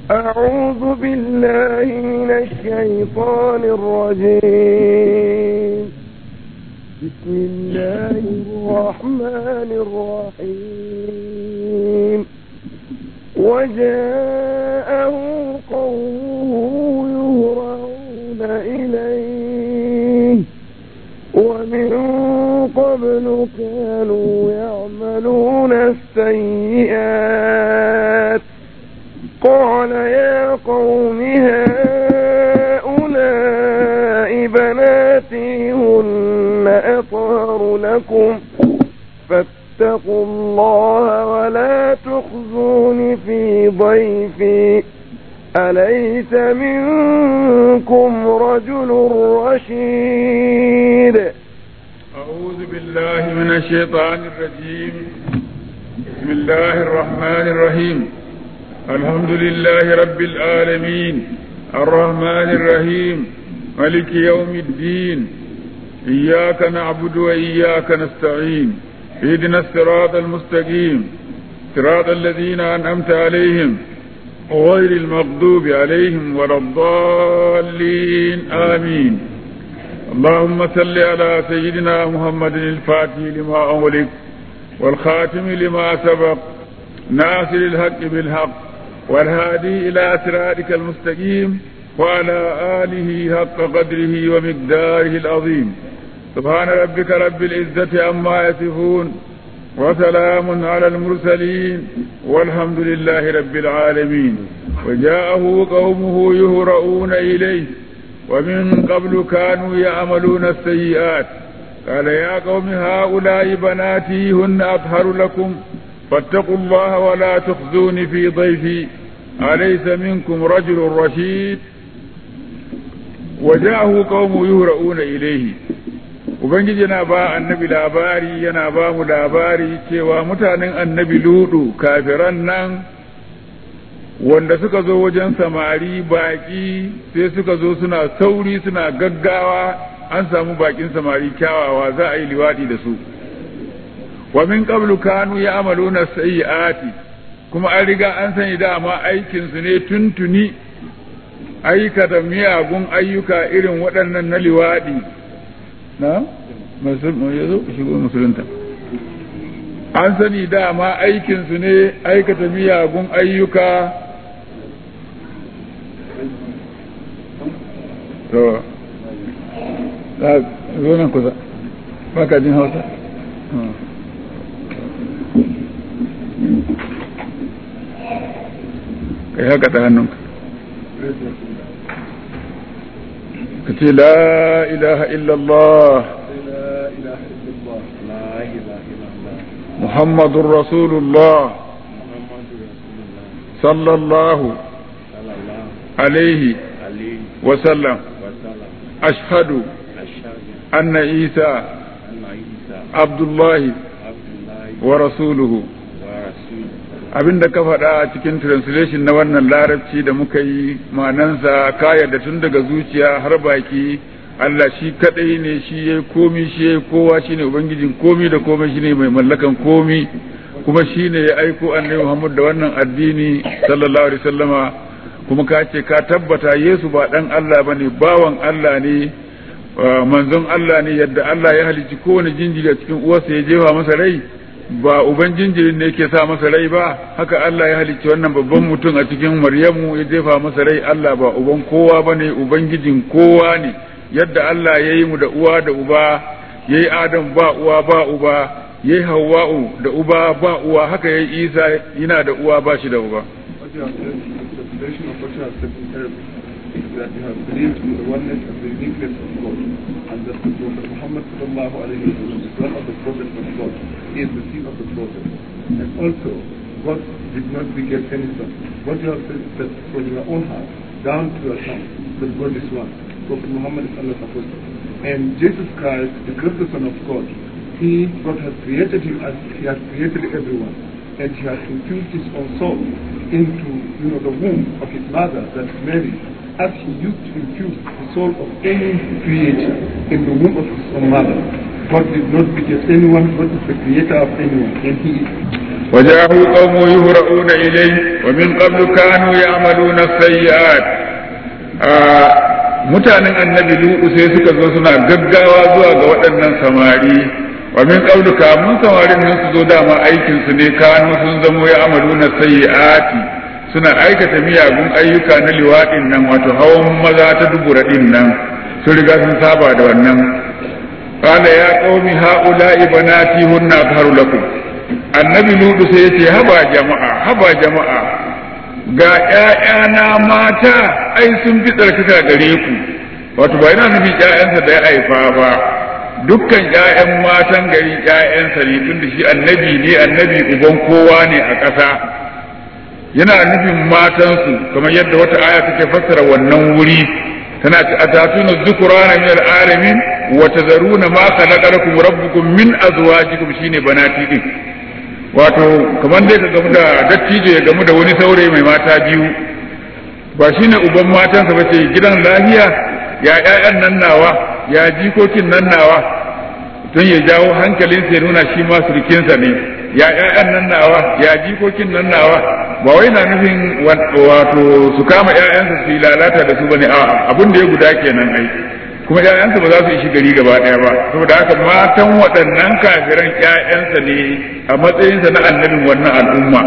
أعوذ بالله من الشيطان الرجيم بسم الله الرحمن الرحيم وجاءه قومه يهرعون إليه ومن قبل كانوا يعملون السيئات قال يا قوم هؤلاء بناتي هن أطهر لكم فاتقوا الله ولا تخزون في ضيفي أليس منكم رجل رشيد أعوذ بالله من الشيطان الرجيم بسم الله الرحمن الرحيم الحمد لله رب العالمين الرحمن الرحيم ملك يوم الدين إياك نعبد وإياك نستعين اهدنا الصراط المستقيم صراط الذين أنعمت عليهم غير المغضوب عليهم ولا الضالين آمين اللهم صل على سيدنا محمد الفاتح لما أغلق والخاتم لما سبق ناصر الحق بالحق والهادي إلى صراطك المستقيم وعلى آله حق قدره ومقداره العظيم سبحان ربك رب العزة عما يصفون وسلام على المرسلين والحمد لله رب العالمين وجاءه قومه يهرؤون إليه ومن قبل كانوا يعملون السيئات قال يا قوم هؤلاء بناتي هن أطهر لكم فاتقوا الله ولا تخزوني في ضيفي أليس منكم رجل رشيد وجاءه قوم يهرؤون إليه Ubangiji yana ba annabi labari yana ba mu labari cewa mutanen annabi ludu kafiran nan wanda suka zo wajen samari baki sai suka zo suna sauri suna gaggawa an samu bakin samari kyawawa za a yi liwadi da su wa min qablu kanu ya'maluna sayyi'ati kuma an riga an sani dama aikin su ne tuntuni aikata miyagun ayyuka irin waɗannan na liwadi na yazo shigo musulunta an sani dama aikin su ne aikata miyagun ayyuka to zo nan kusa baka jin hausa kai haka ta hannunka ka ce la ilaha illallah muhammadun rasulullah sallallahu alaihi wasallam ashhadu anna isa abdullahi wa rasuluhu abin da ka faɗa a cikin translation na wannan larabci da muka yi manansa ka yarda tun daga zuciya har baki Allah shi kadai ne shi ya komi shi ya kowa shi ne ubangijin komi da komai shi ne mai mallakan komi kuma shi ne ya aiko annabi Muhammad da wannan addini sallallahu alaihi wasallama kuma ka ce ka tabbata Yesu ba dan Allah bane bawan Allah ne manzon Allah ne yadda Allah ya halicci kowane jinjiri a cikin uwarsa ya jefa masa rai ba uban jinjirin ne yake sa masa rai ba haka Allah ya halicci wannan babban mutum a cikin Maryamu ya jefa masa rai Allah ba uban kowa bane ubangijin kowa ne yadda Allah ya yi mu da uwa da uba ya yi Adam ba uwa ba uba ya yi Hawwa'u da uba ba uwa haka ya yi Isa yana da uwa ba shi da uba that you have believed in the oneness and the uniqueness of God, and that the Prophet Muhammad sallallahu alayhi wa sallam is one of the prophets of God. He is the seed of the prophet. And also, God did not beget any son. What you have said is that from your own heart, down to your son, that God is one. Prophet Muhammad is Allah's apostle. And Jesus Christ, the greatest Son of God, He, God has created Him as He has created everyone. And He has infused His own soul into, you know, the womb of His mother, that's Mary, as he used to infuse the soul of any creature in the womb of his own mother. God did not beget anyone, God is the creator of anyone, and he is. وجاءه قوم يهرؤون إليه wa min qablu kanu ya'maluna sayyi'at mutanen annabi lu'u sai suka zo suna gaggawa zuwa ga waɗannan samari wa min qablu kamun samarin nan su zo dama aikin su ne kanu sun zamo ya'maluna sayyi'ati suna aikata miyagun ayyuka na liwaɗin nan wato hawan maza ta dubura ɗin nan sun riga sun saba da wannan qala ya qaumi haula'i banati hunna atharu lakum annabi ludu sai yace haba jama'a haba jama'a ga ƴaƴana mata ai sun fi tsarkaka gare ku wato ba yana nufin ƴaƴansa da ya haifa ba dukkan ƴaƴan matan gari ƴaƴansa ne tunda shi annabi ne annabi uban kowa ne a ƙasa yana nufin matansu kamar yadda wata aya take fassara wannan wuri tana ce atatuna dhukrana min al-alamin wa tazaruna ma khalaqa lakum rabbukum min azwajikum shine banati din wato kamar dai ka gamu da dattijo ya gamu da wani saurayi mai mata biyu ba shine uban matansa ba ce gidan lafiya ya ƴaƴan nan nawa ya jikokin nan nawa don ya jawo hankalinsa ya nuna shi ma surukinsa ne ya ƴaƴan nan nawa ya jikokin nan nawa ba wai na nufin wato su kama ƴaƴansa su yi lalata da su bane a abin da ya guda kenan ai kuma ƴaƴansa ba za su ishi gari gaba ɗaya ba saboda haka matan waɗannan kafiran ƴaƴansa ne a matsayinsa na annabin wannan al'umma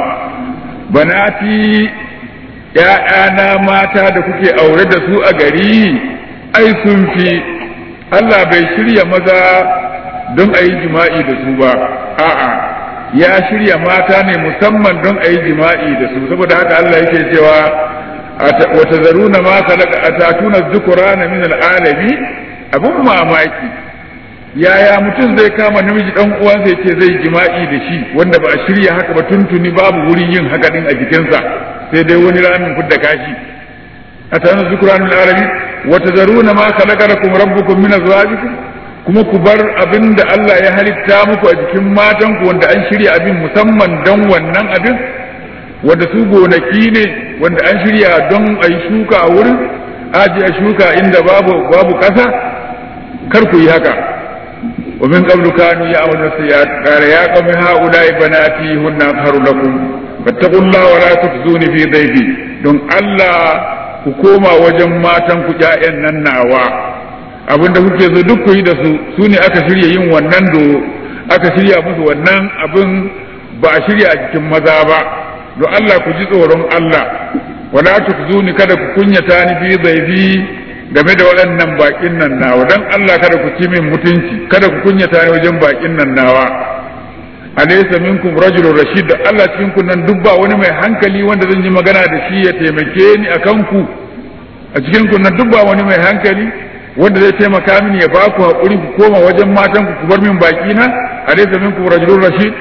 banati ƴaƴana mata da kuke aure da su a gari ai sun fi Allah bai shirya maza don a yi jima'i da su ba a'a ya shirya mata ne musamman don a yi jima'i da su saboda haka Allah yake cewa wata zaruna ma khalaqa atatuna dhukrana min al'alami abun mamaki yaya mutum zai kama namiji dan uwansa yace zai jima'i da shi wanda ba a shirya haka ba tuntuni babu wurin yin haka din a jikinsa sai dai wani ramin fudda kashi atatuna dhukrana min al'alami wata zaruna ma khalaqa lakum rabbukum min azwajikum kuma ku bar abin da Allah ya halitta muku a jikin matanku wanda an shirya abin musamman don wannan abin wanda su gonaki ne wanda an shirya don a yi shuka a wurin aji a shuka inda babu babu ƙasa kar ku yi haka wa min qablu kanu ya'maluna sayyi'at qala ya qawmi ha'ula'i banati hunna atharu lakum fattaqullaha wa la tukhzuni fi dhayfi don Allah ku koma wajen matan ku ƴaƴan nan nawa abin da kuke so duk ku yi da su su ne aka shirya yin wannan do aka shirya musu wannan abin ba a shirya a cikin maza ba don Allah ku ji tsoron Allah wala tukzuni kada ku kunyata ni fi zaifi game da waɗannan bakin nan nawa dan Allah kada ku ci min mutunci kada ku kunyata ni wajen bakin nan nawa alaysa minkum rajulun rashid Allah cikin ku nan duk ba wani mai hankali wanda zan yi magana da shi ya taimake ni akan ku a cikin ku nan duk ba wani mai hankali wanda zai taimaka mini ya baku haƙuri ku koma wajen matan ku bar min baki na alaysa minkum rajulun rashid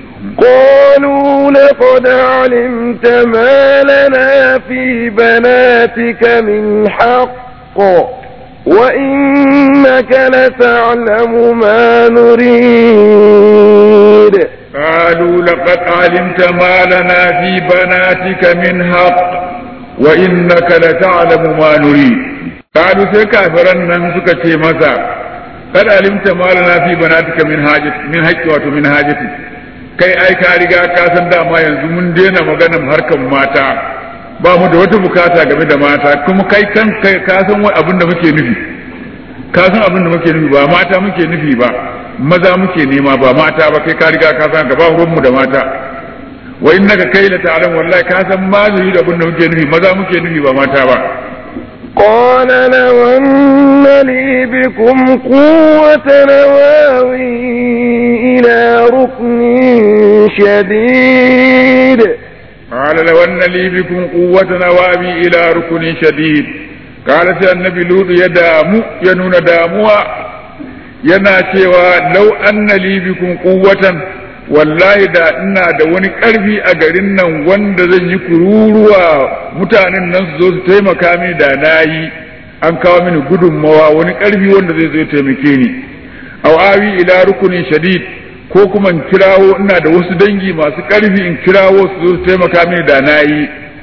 قالوا لقد علمت ما لنا في بناتك من حق وإنك لتعلم ما نريد قالوا لقد علمت ما لنا في بناتك من حق وإنك لتعلم ما نريد قالوا sai kafiran nan suka ce masa kada alimta malana fi banatika min hajati min haqqi wato min hajati kai ai ka riga ka san dama yanzu mun daina maganar harkan mata ba mu da wata bukata game da mata kuma kai kan kai ka san abin da muke nufi ka san abin da muke nufi ba mata muke nufi ba maza muke nema ba mata ba kai ka riga ka san ka ba mu da mata wa innaka kai la ta'lam wallahi ka san ma zuri da abin da muke nufi maza muke nufi ba mata ba قال لو أن لي بكم قوة نواوي إلى ركن شديد قال لو أن لي بكم قوة نوابي إلى ركن شديد قالت النبي لوط يدامو ينون داموا yana cewa lau anna li bikum quwwatan wallahi da ina da wani ƙarfi a garin nan wanda zan yi kururuwa mutanen nan su zo su taimaka mini da na yi an kawo mini gudunmawa wani ƙarfi wanda zai zo taimake ni aw awi ila rukunin shadid ko kuma in kirawo ina da wasu dangi masu ƙarfi in kirawo su zo su taimaka mini da na yi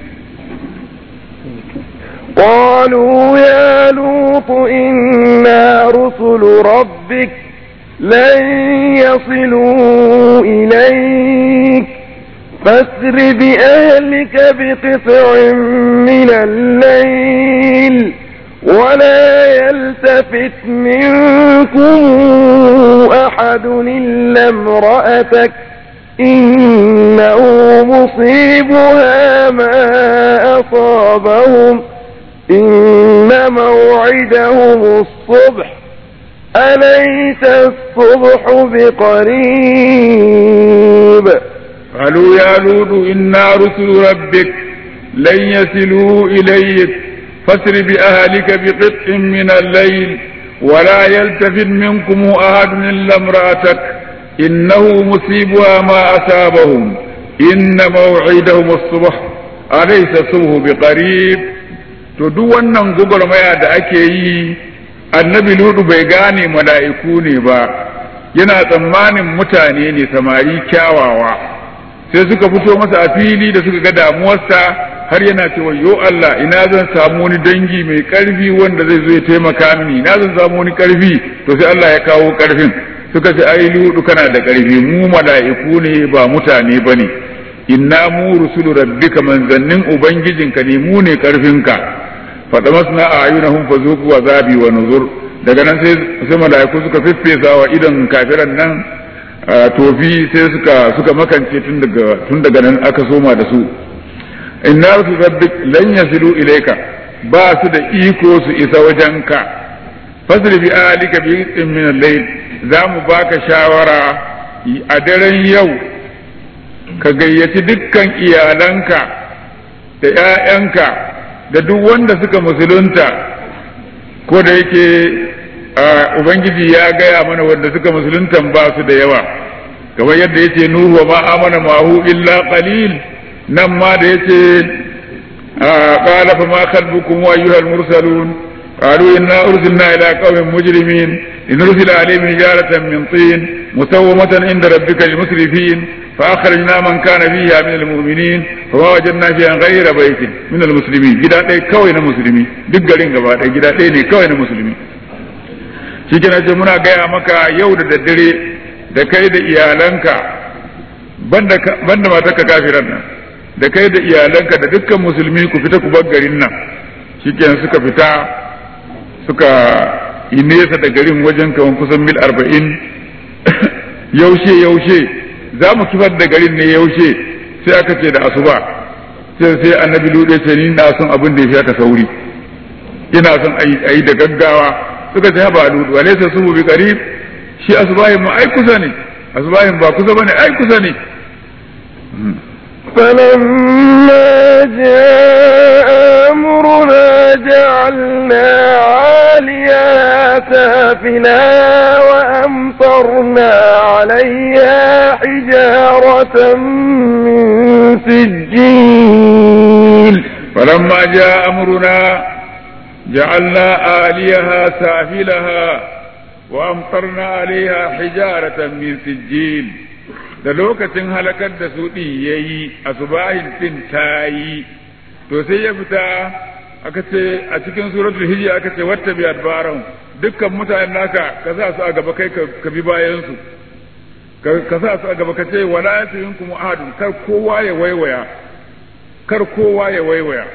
قالوا يا لوط إنا رسل ربك لن يصلوا إليك فاسر بأهلك بقطع من الليل ولا يلتفت منكم أحد إلا امرأتك إنه مصيبها ما أصابهم إن موعدهم الصبح أليس الصبح بقريب قالوا يا لوط إنا رسل ربك لن يصلوا إليك فاسر بأهلك بقطع من الليل ولا يلتفت منكم أحد إلا امرأتك إنه مصيبها ما أصابهم إن موعدهم الصبح أليس الصبح بقريب to duk wannan gwagwarmaya da ake yi annabi ludu bai gane mala'iku ne ba yana tsammanin mutane ne samari kyawawa sai suka fito masa a fili da suka ga damuwarsa har yana cewa yo Allah ina zan samu wani dangi mai karfi wanda zai zo ya taimaka mini ina zan samu wani karfi to sai Allah ya kawo karfin suka ce ai ludu kana da karfi mu mala'iku ne ba mutane bane inna mu rusulu rabbika manzannin ubangijinka ne mu ne karfinka fadamasna a'yunahum fazuqu azabi wa nuzur daga nan sai sai mala'iku suka fiffesa wa idan kafiran nan tofi sai suka suka makance tun daga tun daga nan aka soma da su inna rusul rabbik lan yasilu ilayka ba su da iko su isa wajenka fasri bi alika bi min al-layl za mu baka shawara a daren yau ka gayyaci dukkan iyalanka da 'ya'yanka da duk wanda suka musulunta ko da yake ubangiji ya gaya mana wanda suka musuluntan ba su da yawa kamar yadda yace nuhu wa ma amana mahu illa qalil nan ma da yace qala fa ma khalbukum wa ayyuhal mursalun قالوا إنا أرسلنا إلى قوم مجرمين لنرسل عليهم حجارة من طين مسومة عند ربك للمسرفين فأخرجنا من كان فيها من المؤمنين فما وجدنا فيها غير بيت من المسلمين جدا ɗaya kawai na musulmi duk garin gaba ɗaya gida ɗaya ne kawai na musulmi shi ce muna gaya maka yau da daddare da kai da iyalanka banda matarka kafiran nan da kai da iyalanka da dukkan musulmi ku fita ku bar garin nan shikenan suka fita suka yi nesa da garin wajen kawan kusan mil arba'in yaushe yaushe za mu kifar da garin ne yaushe sai aka ce da asuba sai sai annabi lude ce ni na son abin da ya fi aka sauri ina son a yi da gaggawa suka ce ba ludu alaysa subu bi qarib shi asubahin ma ai kusa ne asubahin ba kusa bane ai kusa ne فلما جاء أمرنا جعلنا عاليها سافلها وأمطرنا عليها حجارة من سجيل فلما جاء أمرنا جعلنا آليها سافلها وأمطرنا عليها حجارة من سجيل da lokacin halakar da su ɗin ya yi a subahin ɗin ta yi to sai ya fita aka ce a cikin suratul hijja aka ce wata bi adbaran dukkan mutanen naka ka sa su a gaba kai ka bi bayan su ka sa su a gaba ka ce wala yatayinkum ahadun kar kowa ya waiwaya kar kowa ya waiwaya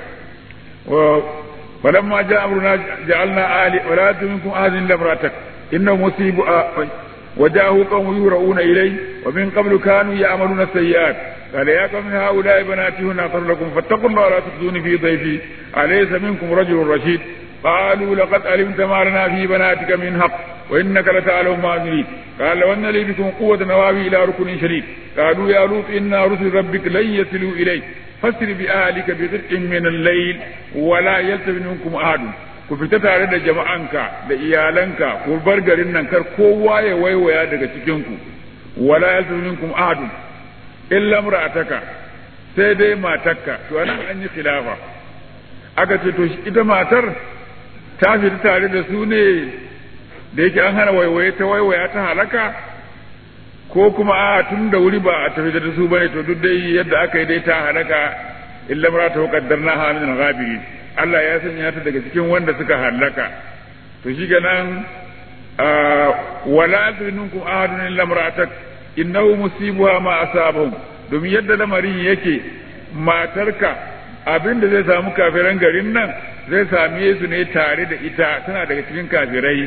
فلما جاء أمرنا جعلنا آلي ولا منكم أحد إلا امرأتك إنه مصيب وجاءه قوم يهرؤون إليه ومن قبل كانوا يعملون السيئات قال يا قوم هؤلاء بناتي هنا أطهر لكم فاتقوا الله ولا تخزوني في ضيفي أليس منكم رجل رشيد قالوا لقد علمت ما لنا في بناتك من حق وإنك لتعلم ما نريد قال لو أن لي بكم قوة نواوي إلى ركن شديد قالوا يا لوط إنا رسل ربك لن يصلوا إليك فاسر بأهلك بقطع من الليل ولا يلتفت منكم أحد ku fita tare da jama'anka da iyalanka ku bar garin nan kar kowa ya waiwaya daga cikinku wala yaltafit minkum ahadun illa imra'ataka sai dai matarka to anan an yi khilafa aka ce to ita matar ta fita tare da su ne da yake an hana waiwaye ta waiwaya ta halaka ko kuma a tun da wuri ba a tafi da su bane to duk dai yadda aka yi dai ta halaka illa imra'atu qaddarna ha min al-ghabirin Allah ya sanya ta daga cikin wanda suka halaka to shi ganan wala minkum ahadun illa imra'atak innahu musibuha ma asabahum domin yadda lamarin yake matarka abin da zai samu kafiran garin nan zai same su ne tare da ita tana daga cikin kafirai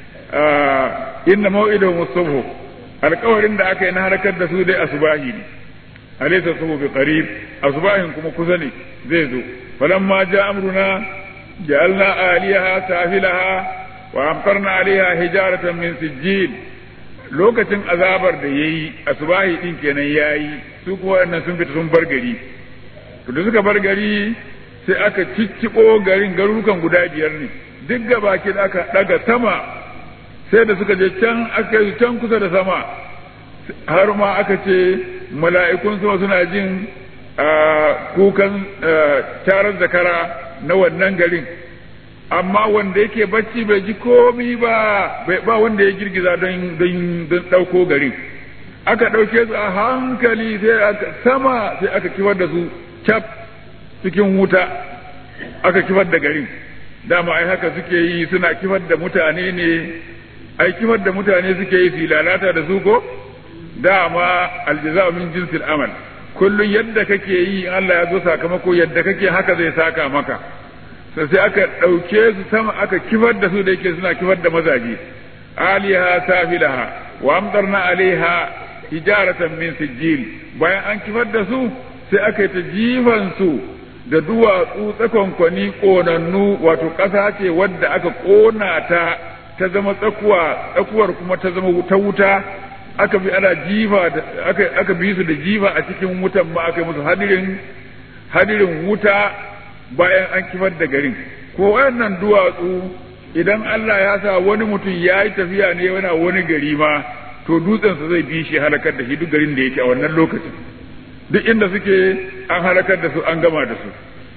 inna mau'idahum subhu alƙawarin da aka yi na harkar da su dai asubahi ne alaysa subhu bi qarib asubahin kuma kusa ne zai zo falamma ja amruna ja'alna aliyaha safilaha wa amtarna alaiha hijaratan min sijjil lokacin azabar da yayi asubahi din kenan yayi su kuma wannan sun fita sun bar gari to da suka bar gari sai aka cicciko garin garurukan guda biyar ne duk gabaki da aka daga sama sai da suka je can aka yi can kusa da sama har ma aka ce mala'ikun sama suna jin kukan tarar zakara na wannan garin amma wanda yake bacci bai ji komi ba ba wanda ya girgiza don don ɗauko garin aka ɗauke su a hankali sai aka sama sai aka kifar da su cap cikin wuta aka kifar da garin dama ai haka suke yi suna kifar da mutane ne ai kifar da mutane suke yi su lalata da su ko dama aljaza'u min jinsil amal kullun yadda kake yi Allah ya zo sakamako yadda kake haka zai saka maka sai aka ɗauke su sama aka kifar da su da yake suna kifar da mazaje aliha safilaha wa amtarna alaiha hijaratan min sijil bayan an kifar da su sai aka yi ta jifan su da duwatsu tsakonkwani ƙonannu wato ƙasa ce wadda aka ƙona ta ta zama tsakuwa tsakuwar kuma ta zama ta wuta aka bi ana jifa aka aka bi su da jifa a cikin wutan ma aka yi musu hadirin hadirin wuta bayan an kifar da garin ko wayannan duwatsu idan Allah ya sa wani mutum ya yi tafiya ne yana wani gari ma to dutsensa zai bi shi halakar da shi duk garin da yake a wannan lokacin duk inda suke an halakar da su an gama da su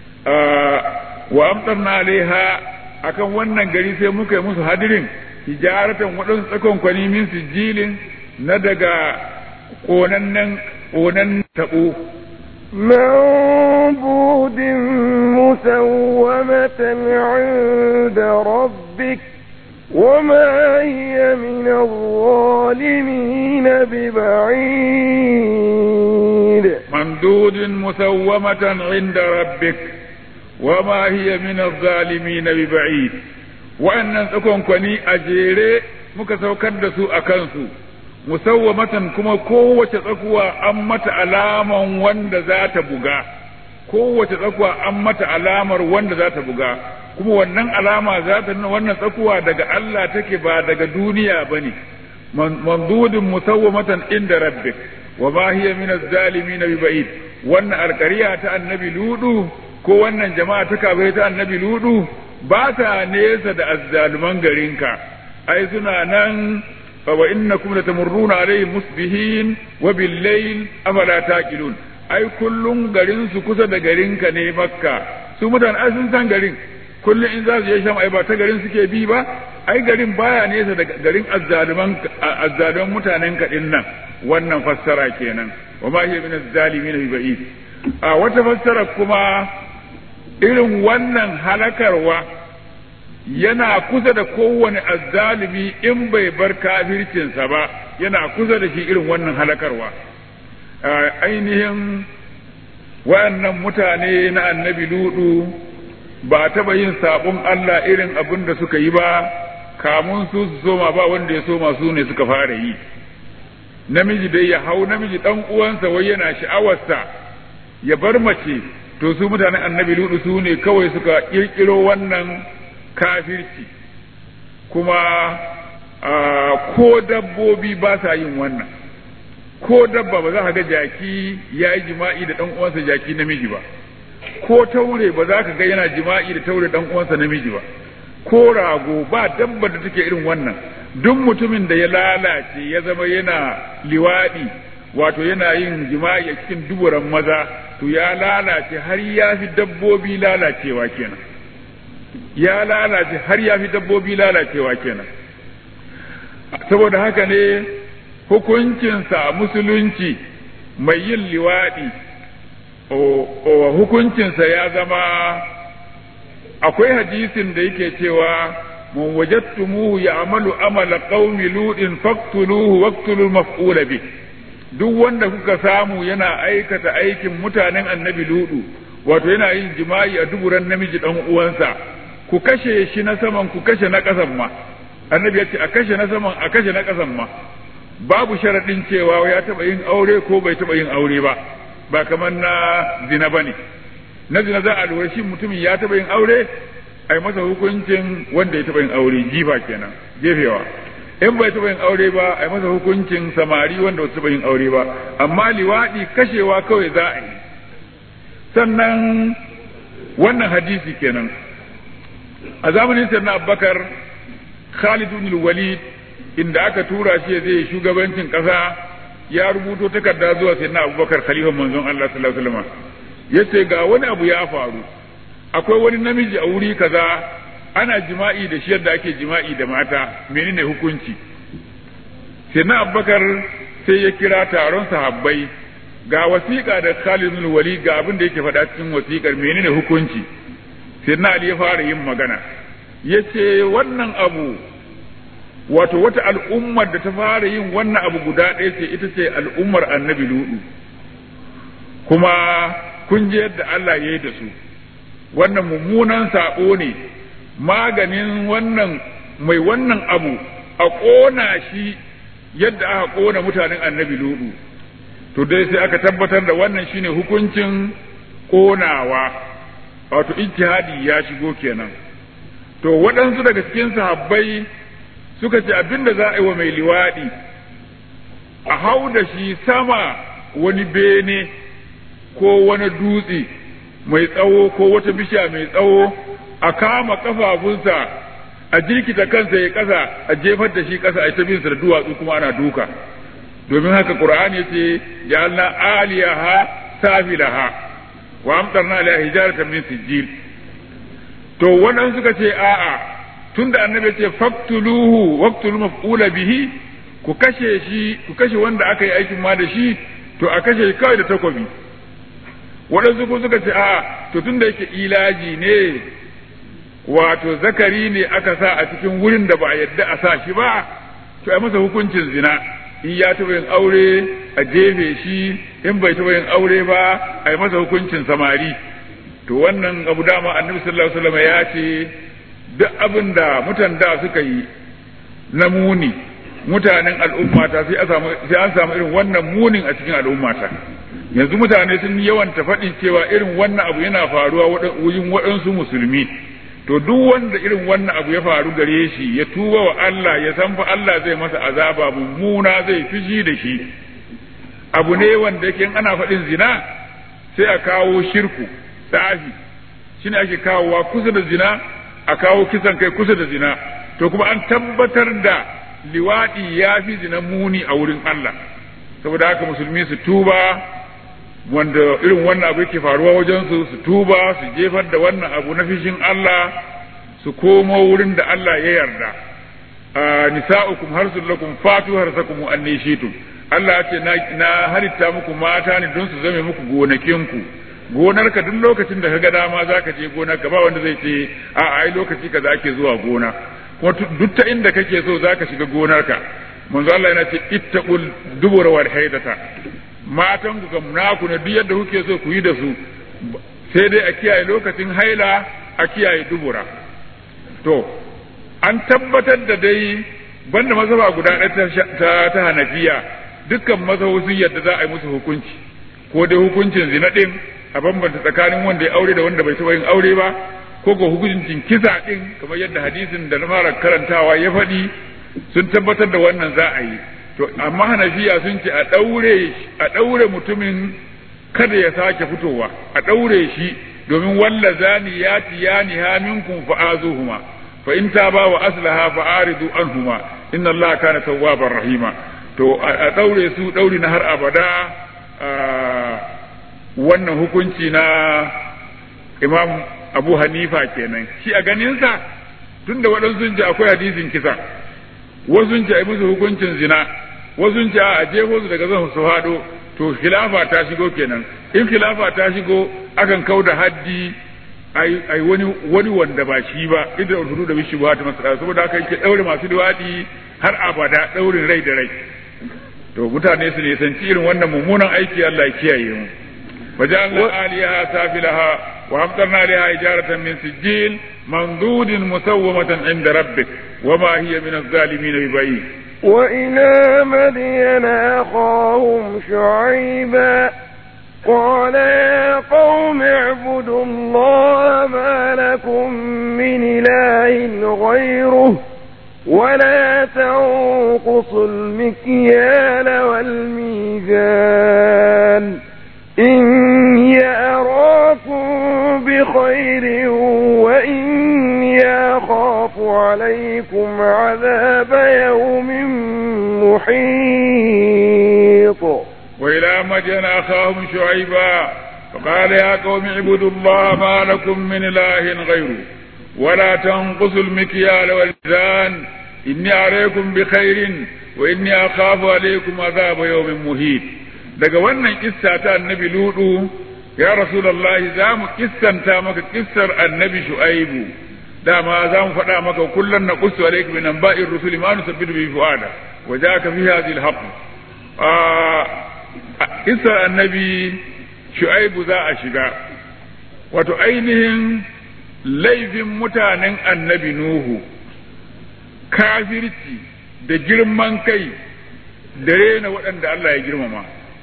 wa amtarna alaiha akan wannan gari sai muka yi musu hadirin hijaratan waɗansu tsakon kwani min sijilin na daga ƙonannen ƙonan taɓo منبود مسومة عند ربك وما هي من الظالمين ببعيد ممدود مسومة عند ربك وما هي من الظالمين ببعيد وأن تكون كوني أجيري muka saukar da su a kansu musawwamatan kuma kowace tsakuwa an mata alaman wanda za ta buga kowace tsakuwa an mata alamar wanda za ta buga kuma wannan alama za ta nuna wannan tsakuwa daga Allah take ba daga duniya bane mandudin musawwamatan inda rabbik wa ma hiya min az-zalimin bi ba'id wannan alƙariya ta annabi ludu ko wannan jama'a ta kafirai ta annabi ludu ba ta nesa da azzaluman garinka ai suna nan fa wa innakum latamurruna alaihim musbihin wa bil layl afala taqilun ai kullun garin su kusa da garinka ne makka su mutan ai sun san garin kullun in za su je sham ai ba ta garin suke bi ba ai garin baya nesa da garin azzaluman azzaluman mutanen ka din nan wannan fassara kenan wa ma hiya min az-zalimin bi ba'id a wata fassara kuma irin wannan halakarwa yana kusa da kowane azzalimi in bai bar kafircinsa ba yana kusa da shi irin wannan halakarwa ainihin wayannan mutane na annabi ludu ba taɓa yin sabon Allah irin abin da suka yi ba kamun su su soma ba wanda ya soma su ne suka fara yi namiji dai ya hau namiji dan uwansa wai yana sha'awarsa ya bar mace to su mutanen annabi ludu su ne kawai suka kirkiro wannan kafirci kuma ko dabbobi ba sa yin wannan ko dabba ba za ka ga jaki ya yi jima'i da ɗan uwansa jaki namiji ba ko taure ba za ka ga yana jima'i da taure ɗan uwansa namiji ba ko rago ba dabba da take irin wannan duk mutumin da ya lalace ya zama yana liwaɗi wato yana yin jima'i a cikin duburan maza to ya lalace har ya fi dabbobi lalacewa kenan ya lalace har ya fi dabbobi lalacewa kenan saboda haka ne hukuncinsa musulunci mai yin liwaɗi hukuncinsa ya zama akwai hadisin da yake cewa man wajadtumuhu ya'malu amala qaumi ludin faqtuluhu waqtulul maf'ula bih duk wanda kuka samu yana aikata aikin mutanen annabi ludu wato yana yin jima'i a duburan namiji dan uwansa ku kashe shi na saman ku kashe na ƙasan ma annabi ya ce a kashe na saman a kashe na ƙasan ma babu sharaɗin cewa ya taɓa yin aure ko bai taɓa yin aure ba ba kamar na zina ba ne na zina za a lura shi mutumin ya taɓa yin aure a yi masa hukuncin wanda ya taɓa yin aure jifa kenan jefewa in bai taɓa yin aure ba a yi masa hukuncin samari wanda ba taɓa yin aure ba amma liwaɗi kashewa kawai za a yi sannan wannan hadisi kenan a zamanin sannan abubakar khalid ibn walid inda aka tura shi zai shugabancin ƙasa ya rubuto takarda zuwa sayyidina abubakar khalifan manzon Allah sallallahu alaihi wasallam yace ga wani abu ya faru akwai wani namiji a wuri kaza ana jima'i da shi yadda ake jima'i da mata menene hukunci sayyidina abubakar sai ya kira taron sahabbai ga wasiƙa da Khalid bin Walid ga abin da yake faɗa cikin wasiƙar menene hukunci sayyidina Ali ya fara yin magana yace wannan abu wato wata al'ummar da ta fara yin wannan abu guda ɗaya ce ita ce al'ummar annabi ludu kuma kun je yadda Allah ya yi da su wannan mummunan saƙo ne maganin wannan mai wannan abu a ƙona shi yadda aka ƙona mutanen annabi ludu to dai sai aka tabbatar da wannan shine hukuncin ƙonawa wato ijtihadi ya shigo kenan to waɗansu daga cikin sahabbai suka ce abinda za a yi wa mai liwaɗi a hau da shi sama wani bene ko wani dutse mai tsawo ko wata bishiya mai tsawo a kama kafafunsa a jirkita kansa ya ƙasa a jefar da shi ƙasa a ta binsa da duwatsu kuma ana duka domin haka qur'ani yace ya Allah aliyaha safilaha wa amtarna alaiha hijaratan min sijil to waɗansu suka ce a'a tunda annabi ce faktuluhu waqtul maf'ula bihi ku kashe shi ku kashe wanda aka yi aikin ma da shi to a kashe kawai da takobi waɗansu ko suka ce a to tunda yake ilaji ne wato zakari ne aka sa a cikin wurin da ba a yadda a sa shi ba to a masa hukuncin zina in ya taɓa yin aure a jefe shi in bai taɓa yin aure ba a yi masa hukuncin samari to wannan abu dama annabi sallallahu alaihi wasallam ya ce duk abin da mutan da suka yi na muni mutanen al'ummata sai an samu irin wannan munin a cikin al'ummata yanzu mutane sun yawan ta faɗin cewa irin wannan abu yana faruwa wurin waɗansu musulmi to duk wanda irin wannan abu ya faru gare shi ya tuba wa Allah ya san fa Allah zai masa azaba mummuna zai fishi da shi abu ne wanda yake ana faɗin zina sai a kawo shirku tsafi shine ake kawowa kusa da zina a kawo kisan kai kusa da zina to kuma an tabbatar da liwaɗi ya fi zina muni a wurin Allah saboda haka musulmi su tuba wanda irin wannan abu yake faruwa wajen su su tuba su jefar da wannan abu na fishin Allah su komo wurin da Allah ya yarda nisa'ukum harsul lakum fatu harsakum anni shitum Allah ya ce na halitta muku mata ne don su zame muku gonakinku gonarka duk lokacin da ka ga dama za ka je gonarka ba wanda zai ce a ai lokaci kaza ake zuwa gona kuma duk ta inda kake so za ka shiga gonarka manzo Allah yana ce ittaqul dubura wal haidata matan ku kam naku ne duk yadda kuke so ku yi da su sai dai a kiyaye lokacin haila a kiyaye dubura to an tabbatar da dai banda mazhaba guda ɗaya ta ta hanafiya dukkan mazhabun yadda za a yi musu hukunci ko dai hukuncin zina ɗin a bambanta tsakanin wanda ya aure da wanda bai taɓa yin aure ba ko ko hukuncin kisa ɗin kamar yadda hadisin da na fara karantawa ya faɗi sun tabbatar da wannan za a yi to amma hanafiya sun ce a ɗaure a ɗaure mutumin kada ya sake fitowa a ɗaure shi domin walla zani ya tiyani ha minkum fa'azuhuma fa in taba wa aslaha fa aridu anhuma inna allaha kana tawwabar rahima to a ɗaure su ɗauri na har abada wannan hukunci na imam abu hanifa kenan shi a ganinsa tun da waɗansu ji akwai hadisin kisa wasu ji a musu hukuncin zina wasu ji a jefo su daga zan su haɗo to khilafa ta shigo kenan in khilafa ta shigo akan kau da haddi ai wani wani wanda ba shi ba idan hudu da bishi ba ta masara saboda haka yake daure masu liwadi har abada daurin rai da rai to mutane su nisanci irin wannan mummunan aiki Allah ya kiyaye mu وجعلنا عاليها سافلها وأمطرنا عليها حجارة من سجيل منضود مسومة عند ربك وما هي من الظالمين ببعيد وإلى مدين أخاهم شعيبا قال يا قوم اعبدوا الله ما لكم من إله غيره ولا تنقصوا المكيال والميزان إني أراكم بخير وإني أخاف عليكم عذاب يوم محيط وإلى مدين أخاهم شعيبا فقال يا قوم اعبدوا الله ما لكم من إله غيره ولا تنقصوا المكيال والميزان إني عليكم بخير وإني أخاف عليكم عذاب يوم مهيد daga wannan kissa ta annabi ludu ya rasulullahi za mu kissanta maka kissar annabi shu'aibu dama za mu faɗa maka kullum na qussu alayka min anba'ir rusuli ma nusabbitu bi fuada wa ja'aka fi hadhihi al-haqq kissar annabi shu'aibu za a shiga wato ainihin laifin mutanen annabi nuhu kafirci da girman kai da rena waɗanda Allah ya girmama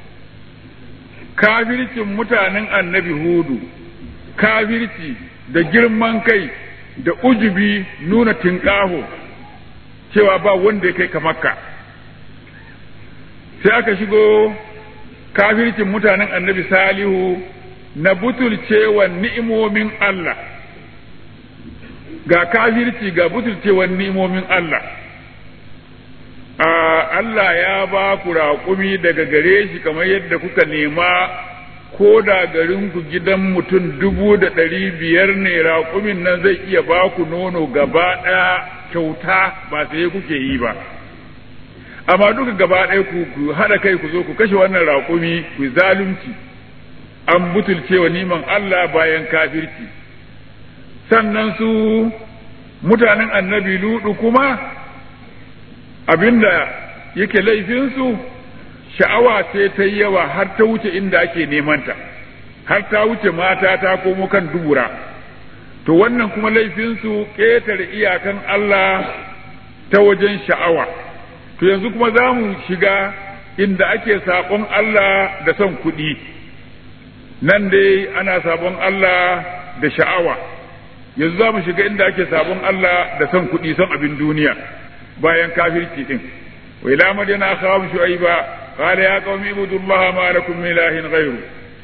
kafircin mutanen annabi hudu kafirci da girman kai da ujubi nuna tinƙaho cewa ba wanda ya kai ka makka sai aka shigo kafircin mutanen annabi salihu na butulcewa ni'imomin Allah ga kafirci ga butulcewa ni'imomin Allah Allah ya ba ku raƙumi daga gare shi kamar yadda kuka nema ko da garinku gidan mutum dubu da ɗari biyar ne raƙumin nan zai iya ba ku nono gaba ɗaya kyauta ba sai kuke yi ba amma duka gaba ɗaya ku haɗa kai ku zo ku kashe wannan raƙumi ku zalunci an butulce wa niman Allah bayan kafirci sannan su mutanen annabi ludu kuma abinda yake laifinsu sha'awa ce ta yi yawa har ta wuce inda ake nemanta har ta wuce mata ta komo kan dubura to wannan kuma laifinsu ƙetare iyakan Allah ta wajen sha'awa to yanzu kuma za mu shiga inda ake saƙon Allah da son kuɗi nan dai ana sabon Allah da sha'awa yanzu za mu shiga inda ake sabon Allah da son kuɗi son abin duniya bayan kafirci din wa ila madina akhahum shu'aiba qala ya qaumi ibudullaha ma lakum min ilahin ghayru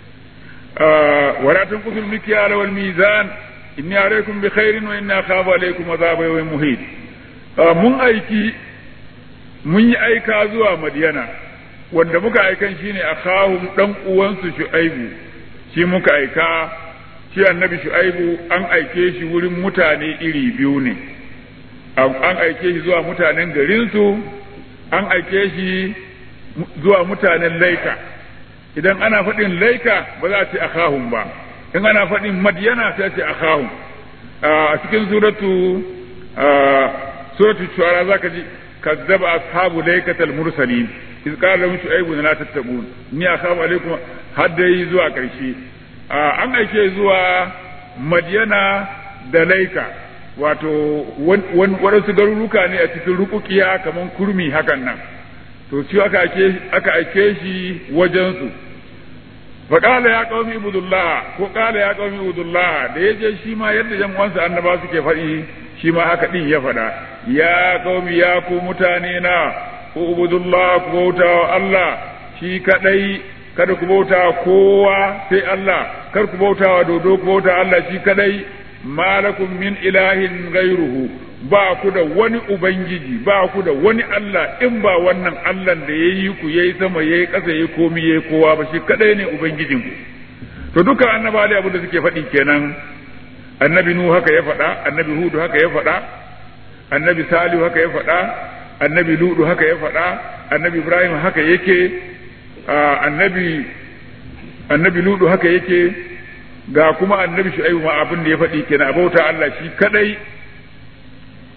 wa la tanqusul mikyala wal mizan inni alaykum bi khairin wa inni akhafu alaykum adhaba yawmin muhit mun aiki mun yi aika zuwa madiyana wanda muka aikan shine akhahum dan uwansu shu'aibu shi muka aika shi annabi shu'aibu an aike shi wurin mutane iri biyu ne an aike shi zuwa mutanen garinsu an aike shi zuwa mutanen laika idan ana faɗin laika ba za a ce akhahum ba in ana faɗin madiyana sai a ce akhahum a cikin suratu suratu shuara zaka ji kazzaba ashabu laikatal mursalin iz qala lahum shu'aybun la tattaqun ni akhafu alaykum hadda yi zuwa karshe an aike zuwa madiyana da laika wato waɗansu garuruka ne a cikin rukukiya kamar kurmi hakan nan to shi aka aike shi wajensu faƙala ya ƙaumi ibudullah ko ƙala ya ƙaumi ibudullah da ya je shi ma yadda yan uwansa annaba suke faɗi shi ma haka ɗin ya faɗa ya ƙaumi ya ku mutane na ku ibudullah ku bauta wa Allah shi kaɗai kada ku bauta kowa sai Allah kar ku bauta wa dodo ku bauta Allah shi kaɗai malakum min ilahin gairuhu ba ku da wani ubangiji ba ku da wani Allah in ba wannan Allah da ya yi ku yayi sama yayi ƙasa yayi komi yayi kowa ba shi kadai ne ubangijin ku to duka annaba da abin da suke faɗi kenan annabi nuhu haka ya faɗa annabi hudu haka ya faɗa annabi salihu haka ya faɗa annabi ludu haka ya faɗa annabi ibrahim haka yake annabi annabi ludu haka yake ga kuma annabi shu'aibu ma abin da ya faɗi kenan a bauta Allah shi kadai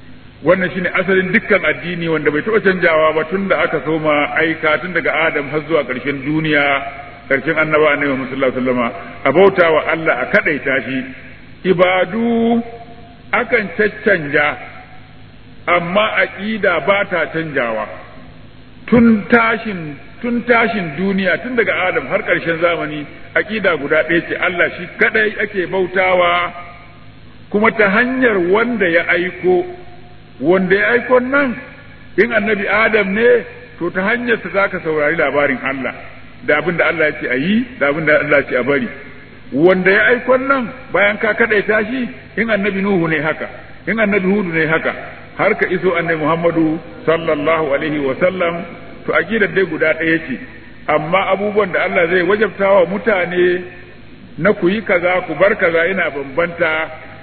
wannan shine asalin dukkan addini wanda bai taɓa canjawa ba tun da aka soma aika tun daga Adam har zuwa ƙarshen duniya ƙarshen annaba annabi Muhammad sallallahu alaihi wasallama a bauta wa Allah a kadaita shi ibadu akan caccanja amma aqida ba ta canjawa tun tashin tun tashin duniya tun daga Adam har ƙarshen zamani aqida guda ɗaya ce Allah shi kadai ake bautawa kuma ta hanyar wanda ya aiko wanda ya aiko nan in annabi Adam ne to ta hanyarsa za ka saurari labarin Allah da abin da Allah ya ce a yi da abin da Allah ya ce a bari wanda ya aiko nan bayan ka kadaita shi in annabi Nuhu ne haka in annabi Hudu ne haka har ka iso annabi Muhammadu sallallahu alaihi wa sallam to aqidar dai guda ɗaya ce amma abubuwan da Allah zai wajabta wa mutane na ku yi kaza ku bar kaza yana bambanta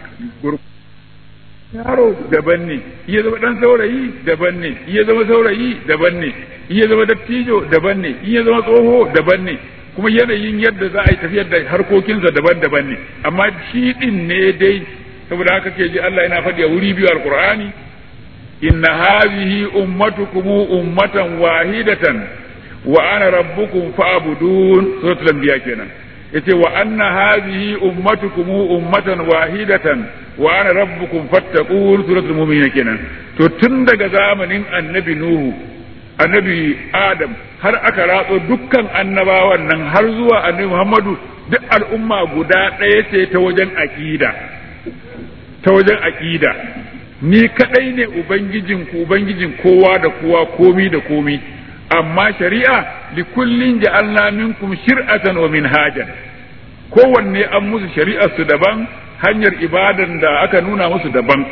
yaro daban ne iya zama dan saurayi daban ne iya zama saurayi daban ne iya zama dattijo daban ne iya zama tsoho daban ne kuma yanayin yadda za a yi tafiyar da harkokinsa daban-daban ne amma shi din ne dai saboda haka ke ji Allah yana faɗi a wuri biyu alqur'ani inna hadhihi ummatukum ummatan wahidatan wa ana rabbukum fa'budun suratul anbiya kenan yace wa anna hadhihi ummatukum ummatan wahidatan wa ana rabbukum fattaqun suratul mu'minin kenan to tun daga zamanin annabi nuhu annabi adam har aka ratso dukkan annabawan nan har zuwa annabi muhammadu duk al'umma guda ɗaya ce ta wajen aqida ta wajen aqida ni kadai ne ubangijin ku ubangijin kowa da kowa komi da komi amma shari'a li kullin ja'alna minkum shir'atan wa minhajan kowanne an musu shari'ar su daban hanyar ibadan da aka nuna musu daban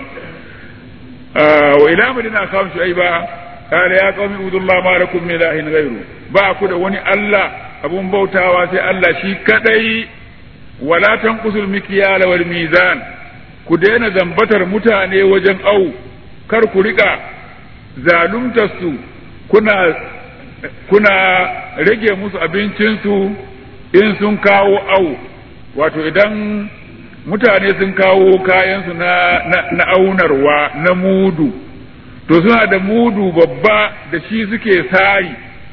wa ila madina kawun shu'aiba qala ya qaumi udullah ma lakum min ilahin ghayru ba ku da wani Allah abun bautawa sai Allah shi kadai wala tanqusul mikyala wal mizan ku daina zambatar mutane wajen au kar ku rika zaluntar su kuna kuna rage musu abincinsu in sun kawo au wato idan mutane sun kawo kayansu na, na, na aunarwa na mudu to suna da mudu babba da shi suke sari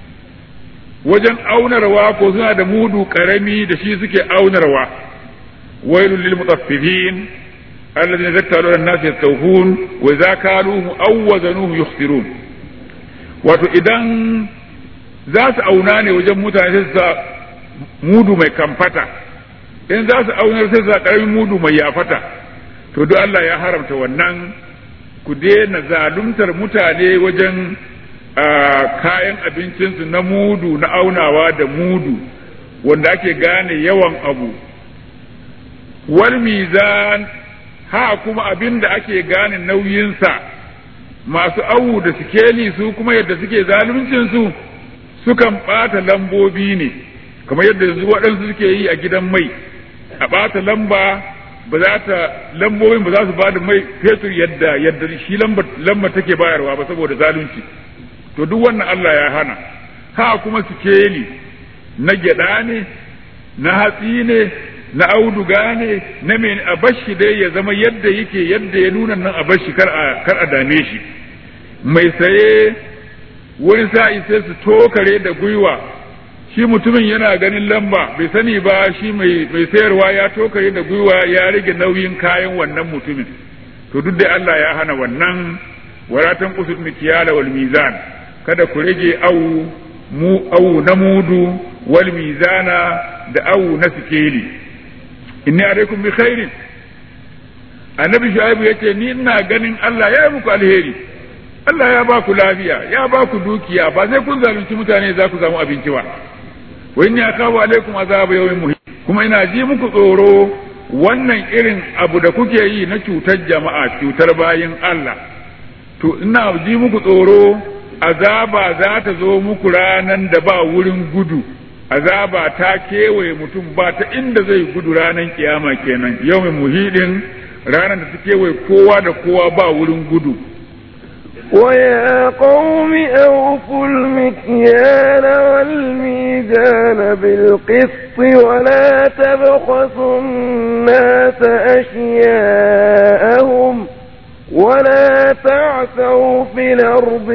wajen aunarwa ko suna da mudu karami da shi suke aunarwa wailul lil mutaffifin alladhina zakkaru an-nas yastawfun wa idza kaluhum aw wazanuhum yukhsirun wato idan za su auna ne wajen mutane sai su mudu mai kamfata in za su aunar sai su karamin mudu mai yafata to duk Allah ya haramta wannan ku daina zaluntar mutane wajen kayan abincinsu na mudu na aunawa da mudu wanda ake gane yawan abu wal mizan ha kuma abin da ake gane nauyinsa masu awu da sikeli su kuma yadda suke zaluncinsu sukan ɓata lambobi ne kamar yadda yanzu waɗansu suke yi a gidan mai a ɓata lamba ba za ta lambobin ba za su ba da mai fetur yadda yadda shi lamba take bayarwa ba saboda zalunci to duk wannan Allah ya hana ha kuma sikeli na gyaɗa ne na hatsi ne na auduga ne na mai a bashi dai ya zama yadda yake yadda ya nuna nan a bashi kar a kar a dame shi mai saye wani sa'i sai su tokare da gwiwa shi mutumin yana ganin lamba bai sani ba shi mai mai sayarwa ya tokare da gwiwa ya rage nauyin kayan wannan mutumin to duk da Allah ya hana wannan waratan kusur mikiyala wal mizan kada ku rage au mu au na mudu wal mizana da au na sikeli inni alaikum bi khairin annabi shu'aibu yace ni ina ganin Allah ya yi muku alheri Allah ya ba ku lafiya ya ba ku dukiya ba sai kun zalunci mutane za ku samu abinci ba wa inni akabu alaikum azab yawmin muhim kuma ina ji muku tsoro wannan irin abu da kuke yi na cutar jama'a cutar bayin Allah to ina ji muku tsoro azaba za ta zo muku ranan da ba wurin gudu azaba ta kewaye mutum ba ta inda zai gudu ranan kiyama kenan yawmin muhidin ranar da ta kewaye kowa da kowa ba wurin gudu ويا قوم أوفوا المكيال والميزان بالقسط ولا تبخسوا الناس أشياءهم ولا تعثوا تعثوا في الأرض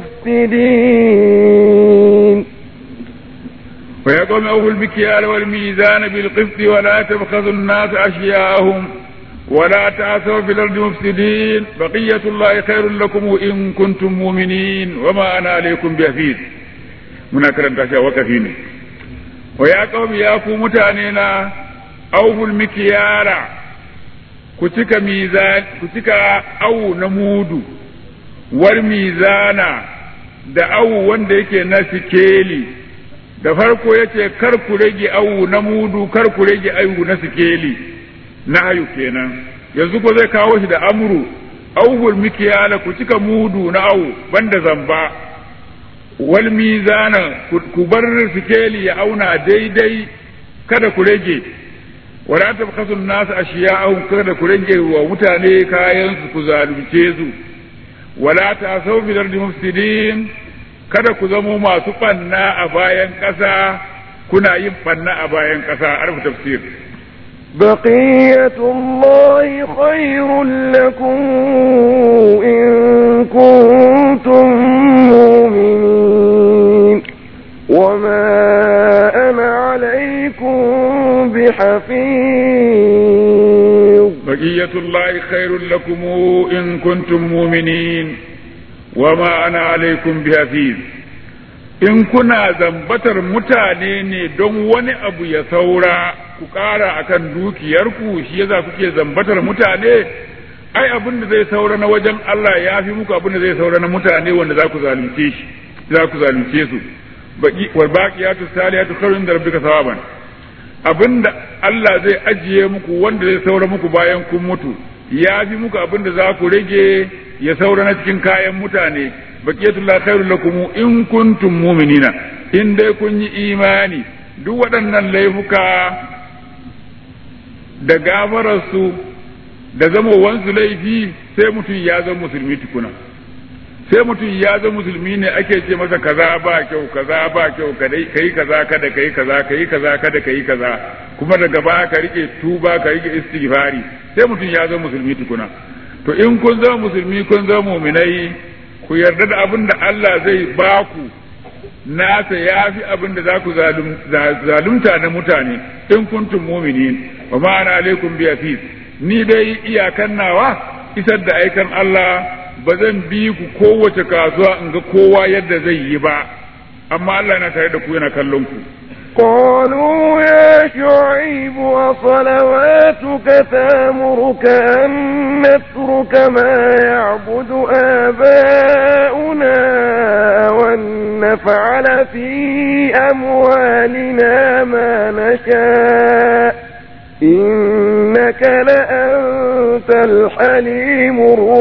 مفسدين ويا قوم أوفوا المكيال والميزان بالقسط ولا تبخسوا الناس أشياءهم ولا تعثوا في الأرض مفسدين بقية الله خير لكم إن كنتم مؤمنين وما أنا عليكم بحفيظ muna karanta shi a wakafi ne wa ya kawai ya ku mutane na auful mikiyara ku cika mizan ku cika awu na mudu war mizana da awu wanda yake na sikeli da farko yace kar ku rage awu na mudu kar ku rage awu na sikeli na hayu kenan yanzu ko zai kawo shi da amru auful mikiyala ku cika mudu na awu banda zamba wal mizana ku bar sikeli ya auna daidai kada ku rage wala tabkhasu an-nas ashiya'ahum kada ku rage wa mutane kayan su ku zalunce su wala ta'asaw bil ardi mufsidin kada ku zamo masu banna a bayan ƙasa kuna yin banna a bayan ƙasa arfu tafsir بقية الله خير لكم إن كنتم مؤمنين وما أنا عليكم بحفيظ بقية الله خير لكم إن كنتم مؤمنين وما أنا عليكم بحفيظ in kuna zambatar mutane ne don wani abu ya saura ku ƙara akan dukiyarku shi yasa kuke zambatar mutane ai abin da zai saura na wajen Allah ya fi muku abin da zai saura na mutane wanda za ku zalunce shi za ku zalunce su baki wal baqiyatu salihatu khairun da rabbika sawaban abinda Allah zai ajiye muku wanda zai saura muku bayan kun mutu ya fi muku abin da za ku rage ya saura na cikin kayan mutane baqiyatullah khairul lakum in kuntum mu'minina in dai kun yi imani duk waɗannan laifuka da gafararsu da zamowansu laifi sai mutum ya zama musulmi tukuna sai mutum ya zama musulmi ne ake ce masa kaza ba kyau kaza ba kyau kai kaza kada kai kaza kai kaza kada kai kaza kuma daga ba ka rike tuba ka rike istighfari sai mutum ya zama musulmi tukuna to in kun zama musulmi kun zama muminai ku yarda da abin da Allah zai ba ku nasa ya fi abin da za ku zalunta na mutane in kuntum muminin wa ma'ana alaikum bi hafiz ni dai iyakan nawa isar da aikan Allah ba zan bi ku kowace kasuwa in ga kowa yadda zai yi ba amma Allah yana tare da ku yana kallon ku قالوا يا شعيب وصلواتك تامرك أن نترك ما يعبد آباؤنا وأن نفعل في أموالنا ما نشاء إنك لأنت الحليم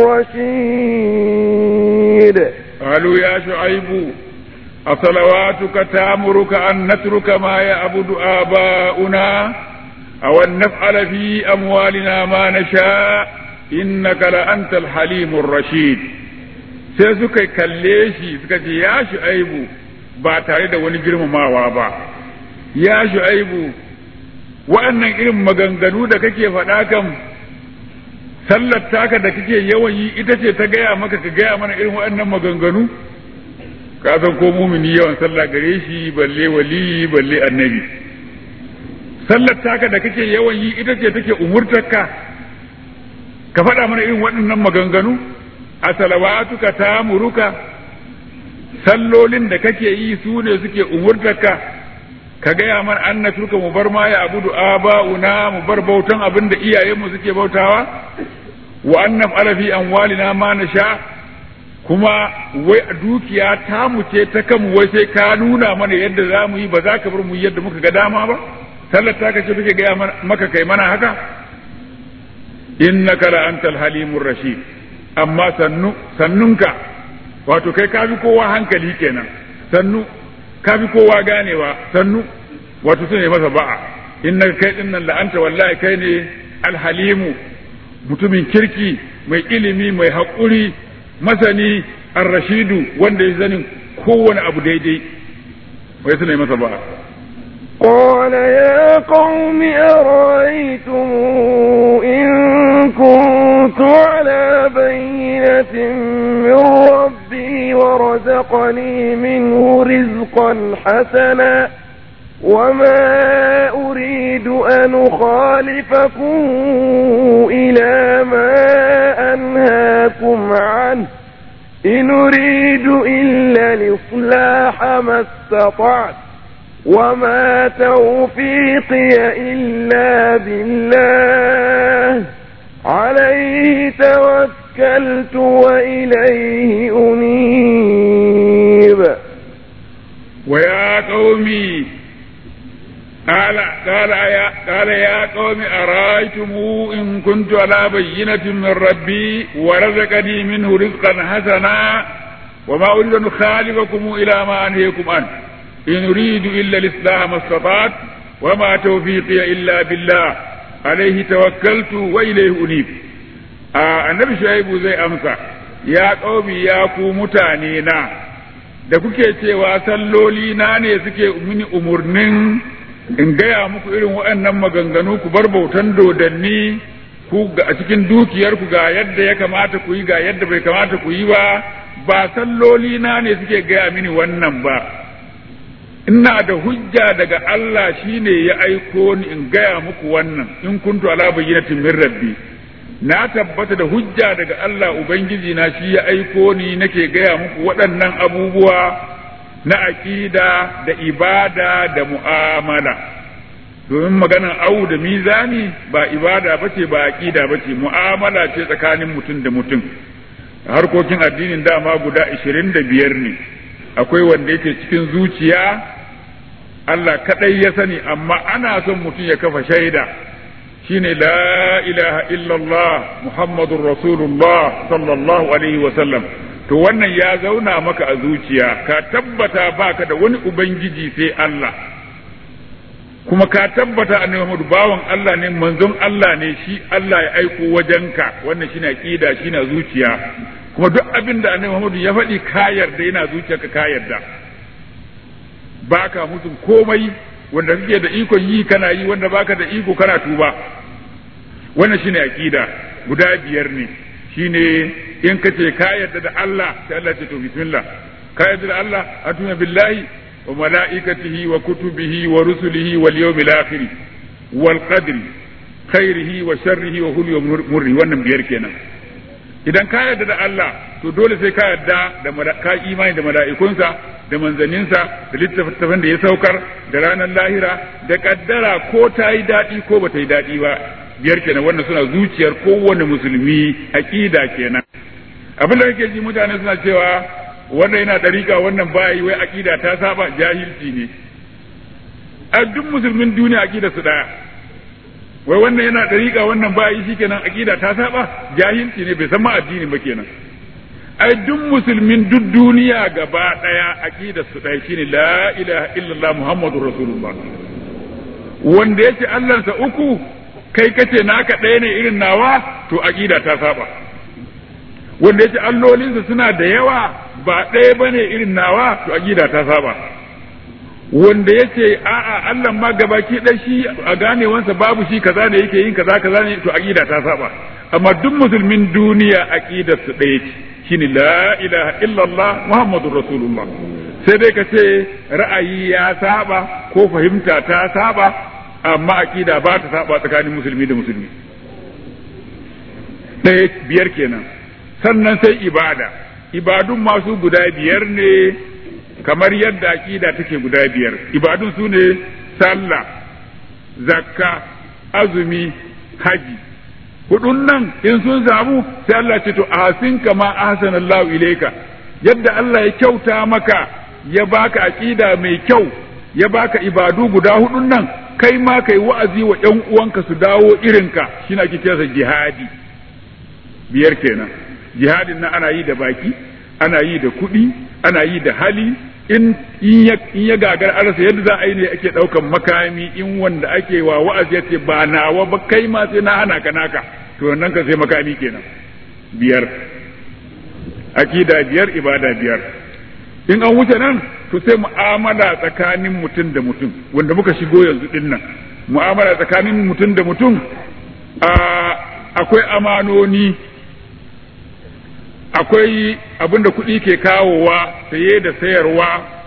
الرشيد قالوا يا شعيب أصلواتك تأمرك أن نترك ما يعبد آباؤنا أو أن نفعل في أموالنا ما نشاء إنك لأنت الحليم الرشيد sai suka kalle shi suka ce ya shu'aibu ba tare da wani girmamawa ba ya shu'aibu waɗannan irin maganganu da kake faɗa kan sallar taka da kake yawan yi ita ce ta gaya maka ka gaya mana irin waɗannan maganganu ka san ko mumini yawan sallah gare shi balle wali balle annabi sallar taka da kake yawan yi ita ce take umurtarka ka faɗa mana irin waɗannan maganganu a salawatuka ta muruka sallolin da kake yi su ne suke umurtarka ka gaya mana an na turka mu bar ma ya abudu aba'una mu bar bautan abin da iyayenmu suke bautawa wa annam alafi amwalina ma na sha kuma wai dukiya ta mu ce ta kanmu wai sai ka nuna mana yadda za mu yi ba za ka bar mu yadda muka ga dama ba sallar ta kace take gaya maka kai mana haka innaka la antal halimur rashid amma sannu sannunka wato kai ka fi kowa hankali kenan sannu ka fi kowa ganewa sannu wato sune masa ba'a innaka kai din nan la anta wallahi kai ne alhalimu mutumin kirki mai ilimi mai haƙuri masani ar-rashidu wanda ya zanin kowane abu daidai wai suna masa ba قال يا قوم أرأيتم إن كنت على بينة من رزقني منه رزقا حسنا وما أريد أن أخالفكم إلى ما أنهاكم عنه إن أريد إلا الإصلاح ما استطعت وما توفيقي إلا بالله عليه توكلت وإليه أنيب ويا قومي قال قال يا قال يا قوم أرأيتم إن كنت على بينة من ربي ورزقني منه رزقا حسنا وما أريد أن أخالفكم إلى ما أنهيكم عنه إن أريد إلا الإصلاح ما استطعت وما توفيقي إلا بالله عليه توكلت وإليه أنيب آه النبي شعيب زي أمسى يا قومي يا ku mutane na da kuke cewa salloli na ne suke mini umurnin in gaya muku irin waɗannan maganganu ku bar bautan dodanni ku a cikin dukiyarku ga yadda ya kamata ku yi ga yadda bai kamata ku yi ba ba salloli na ne suke gaya mini wannan ba ina da hujja daga Allah shine ya aiko ni in gaya muku wannan in kuntu ala bayyinatin min rabbi na tabbata da hujja daga Allah ubangiji na shi ya aiko ni nake gaya muku waɗannan abubuwa na aƙida da ibada da mu'amala domin maganar au da mizani ba ibada bace ba aƙida bace mu'amala ce tsakanin mutum da mutum harkokin addinin dama guda ishirin da biyar ne akwai wanda yake cikin zuciya Allah kaɗai ya sani amma ana son mutum ya kafa shaida shine la ilaha illallah muhammadun rasulullah sallallahu alaihi wasallam to wannan ya zauna maka a zuciya ka tabbata baka da wani ubangiji sai Allah kuma ka tabbata annabi Muhammadu bawan Allah ne manzon Allah ne shi Allah ya aiko wajenka wannan shine aqida shine zuciya kuma duk abin da annabi Muhammadu ya faɗi ka yarda yana zuciyarka ka yarda baka mutum komai wanda kake da ikon yi kana yi wanda baka da iko kana tuba wannan shine aqida guda biyar ne shine in ka ce ka yarda da Allah sai Allah ce to bismillah ka yarda da Allah atuna billahi wa malaikatihi wa kutubihi wa rusulihi wal yawmil akhir wal qadri khairihi wa sharrihi wa hulli wa murri wannan biyar kenan idan ka yarda da Allah to dole sai ka yarda da ka imani da mala'ikunsa da manzanninsa da littattafan da ya saukar da ranar lahira da kaddara ko ta yi daɗi ko ba ta yi daɗi ba biyar kenan wannan suna zuciyar kowane musulmi aqida kenan abin da kake ji mutane suna cewa wannan yana dariƙa wannan bayi wai aqida ta saba jahilci ne a duk musulmin duniya aqida su daya wai wannan yana dariƙa wannan bayi shikenan aqida ta saba jahilci ne bai san ma addini ba kenan ai duk musulmin duk duniya gaba daya aqida su daya shine la ilaha illallah muhammadur rasulullah wanda yake Allahnsa uku kai kace naka ɗaya ne irin nawa to aqida ta saba wanda yace allolinsa suna da yawa ba ɗaya bane irin nawa to aqida ta saba wanda yace a'a Allah ma gabaki ɗaya shi a ganewansa babu shi kaza ne yake yin kaza kaza ne to aqida ta saba amma duk musulmin duniya aqidar su ɗaya ce shine la ilaha illallah muhammadur rasulullah sai dai ka ce ra'ayi ya saba ko fahimta ta saba amma aqida ba ta saba tsakanin musulmi da musulmi ɗaya biyar kenan sannan sai ibada ibadun masu guda biyar ne kamar yadda aqida take guda biyar ibadun su ne sallah zakka azumi haji hudun nan in sun samu sai Allah ce to ahsin kama ahsanallahu ilayka yadda Allah ya kyauta maka ya baka aqida mai kyau ya baka ibadu guda hudun nan kai ma kai wa'azi wa ƴan uwanka su dawo irinka shine ake kira jihadi biyar kenan jihadin nan ana yi da baki ana yi da kuɗi ana yi da hali in in ya gagar arasa yadda za a yi ne ake ɗaukan makami in wanda ake wa wa'azi yace ba nawa ba kai ma sai na hana ka naka to nan ka sai makami kenan biyar akida biyar ibada biyar in an wuce nan to sai mu'amala tsakanin mutum da mutum wanda muka shigo yanzu din nan mu'amala tsakanin mutum da mutum akwai amanoni akwai abinda kuɗi ke kawowa saye da sayarwa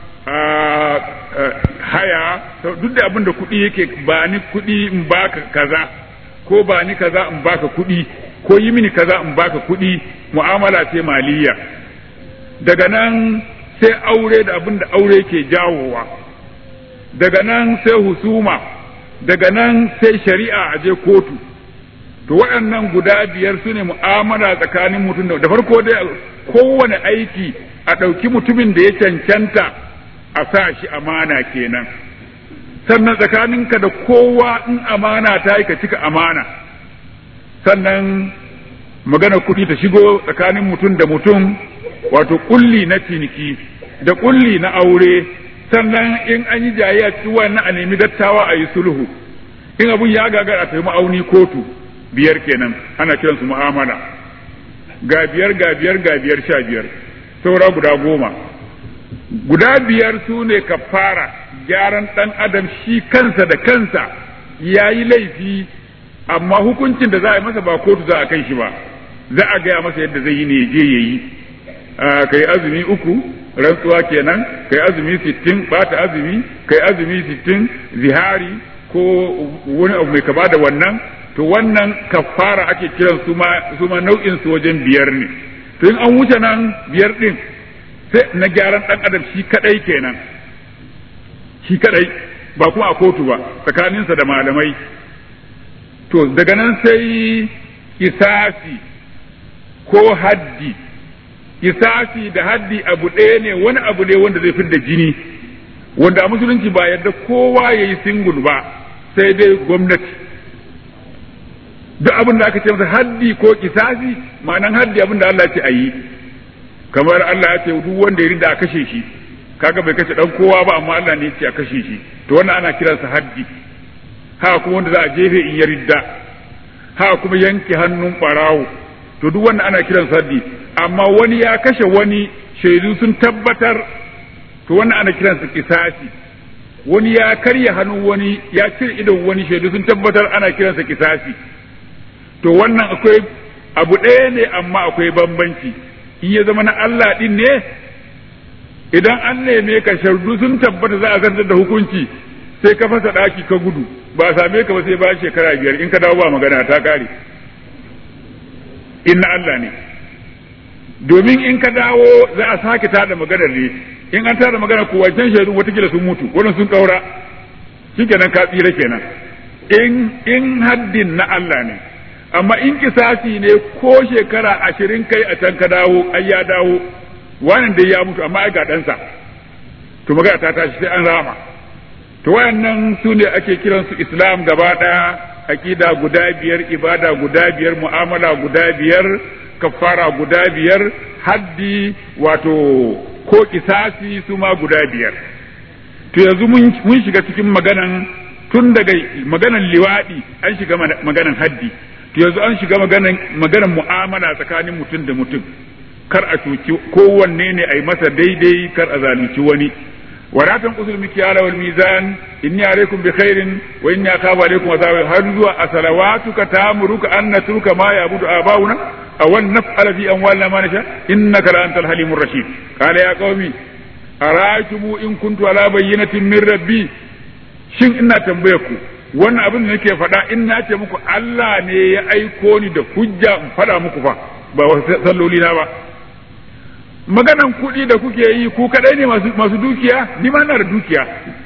haya duk da abinda kuɗi yake ba ni kuɗi in baka kaza ko ba ni kaza in baka kuɗi ko yi mini kaza in baka kuɗi mu'amala ce maliya daga nan sai aure da abinda aure ke jawowa daga nan sai husuma daga nan sai shari'a a je kotu to waɗannan guda biyar su ne mu'amala tsakanin mutum da farko dai kowane aiki a ɗauki mutumin da ya cancanta a sa shi amana kenan sannan tsakaninka da kowa in amana ta yi ka cika amana sannan magana kuɗi ta shigo tsakanin mutum da mutum wato kulli na ciniki da kulli na aure sannan in an yi jayayya cikin wannan a nemi dattawa a yi sulhu in abun ya gagara a tafi ma'auni kotu biyar kenan ana kiransu mu'amala ga biyar ga biyar ga biyar sha biyar saura guda goma guda biyar su ne kafara gyaran ɗan adam shi kansa da kansa ya yi laifi amma hukuncin da za a yi masa ba kotu za a kai shi ba za a gaya masa yadda zai yi ne je ya yi kai azumi uku rantsuwa kenan kai azumi sittin bata azumi kai azumi sittin zihari ko wani abu mai kaba da wannan to wannan kafara ake kiran su ma su ma nau'in su wajen biyar ne to in an wuce nan biyar din sai na gyaran dan adam shi kadai kenan shi kadai ba kuma a kotu ba tsakaninsa da malamai to daga nan sai kisasi ko haddi kisasi da haddi abu ɗaya ne wani abu ne wanda zai fidda jini wanda a musulunci ba yadda kowa ya yi singul ba sai dai gwamnati duk abin da aka ce masa haddi ko kisasi ma'anan haddi abin da Allah ce a yi kamar Allah ya ce duk wanda ya rinda a kashe shi kaga bai kashe dan kowa ba amma Allah ne ya ce a kashe shi to wannan ana kiransa haddi haka kuma wanda za a jefe in ya ridda haka kuma yanke hannun barawo to duk wannan ana kiransa haddi amma wani ya kashe wani shaidu sun tabbatar to wannan ana kiransa kisasi wani ya karya hannun wani ya cire idon wani shaidu sun tabbatar ana kiransa kisasi to wannan akwai abu ɗaya ne amma akwai bambanci in ya zama na Allah ɗin ne idan an neme ka shaidu sun tabbata za a zartar da hukunci sai ka fasa ɗaki ka gudu ba a same ka ba sai bayan shekara biyar in ka dawo ba magana ta ƙare in na Allah ne domin in ka dawo za a sake tada maganar ne in an tada magana ko wancan shaidu watakila sun mutu wannan sun kaura shikenan ka tsira kenan in in haddin na Allah ne amma in kisasi ne ko shekara ashirin kai a can ka dawo ai ya dawo wannan dai ya mutu amma ai ga ɗansa to magana ta tashi sai an rama to wayannan su ne ake kiransu islam gaba ɗaya aƙida guda biyar ibada guda biyar mu'amala guda biyar kafara guda biyar haddi wato ko kisasi su ma guda biyar to yanzu mun shiga cikin maganan tun daga maganan liwaɗi an shiga maganan haddi to yanzu an shiga maganan maganan mu'amala tsakanin mutum da mutum kar a cuci kowanne ne a yi masa daidai kar a zalunci wani ولا تنقصوا المكيال والميزان إني عليكم بخير وإني أخاف عليكم عذاب هل أصلواتك تأمرك أن نترك ما يعبد آباؤنا أو أن نفعل في أموالنا ما نشاء إنك لأنت الحليم الرشيد قال يا قومي أرأيتم إن كنت على بينة من ربي shin ina tambaye ku wannan abin da nake faɗa in na ce muku Allah ne ya aiko ni da hujja in faɗa muku fa ba wasu salloli na ba maganan kuɗi da kuke yi ku kaɗai ne masu dukiya ni ma na da dukiya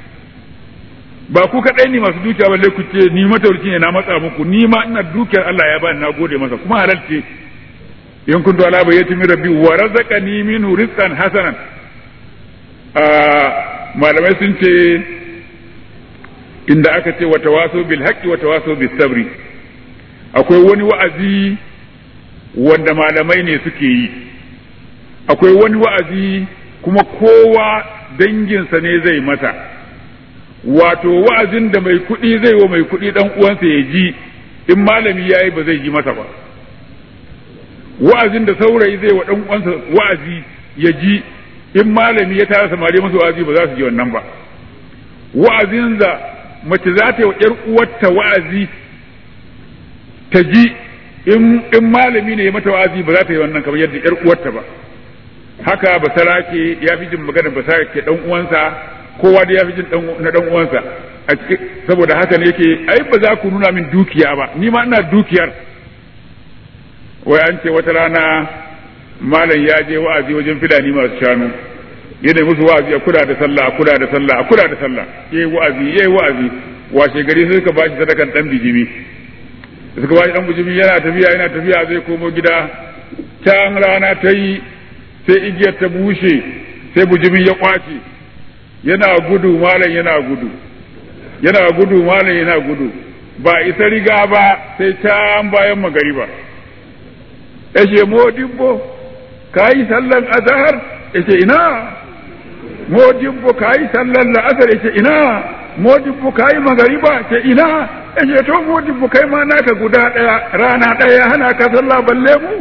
ba ku kaɗai ne masu dukiya balle ku ce ni matalauci ne na matsa muku ni ma ina dukiyar Allah ya bani na gode masa kuma halal ce in kuntu ala bayyati min rabbi wa razaqani minhu rizqan hasanan malamai sun ce inda aka ce wa tawaso bil haqqi wa tawaso bis sabri akwai wani wa'azi wanda malamai ne suke yi akwai wani wa'azi kuma kowa danginsa ne zai mata wato wa'azin da mai kuɗi zai wa mai kuɗi ɗan uwansa ya ji in malami ya yi ba zai ji masa ba wa'azin da saurayi zai wa ɗan uwansa wa'azi ya ji in malami ya tara samari masa wa'azi ba za su ji wannan ba wa'azin da mace za ta yi wa ‘yar uwarta wa'azi ta ji in malami ne ya mata wa'azi ba za ta yi wannan kamar yadda ‘yar uwarta ba haka basarake ya fi jin maganar basarake dan uwansa kowa da ya fi jin na dan uwansa a cikin saboda haka ne yake ai ba za ku nuna min dukiya ba ni ma ina dukiyar wai an ce wata rana malam ya je wa'azi wajen filani masu shanu yana musu wa'azi a kula da sallah a kula da sallah a kula da sallah yayi wa'azi yayi wa'azi washe gari sai suka bashi sadakan dan bijimi suka bashi dan bijimi yana tafiya yana tafiya zai komo gida can rana ta yi sai igiyar ta bushe sai bijimin ya kwace yana gudu malam yana gudu yana gudu malam yana gudu ba isa riga ba sai can bayan magariba ya ce modibbo ka yi sallan azahar ya ce ina modibbo ka yi sallan la'asar ya ce ina modibbo ka yi magariba ce ina ya ce to modibbo kai ma naka guda ɗaya rana ɗaya hana ka sallah balle mu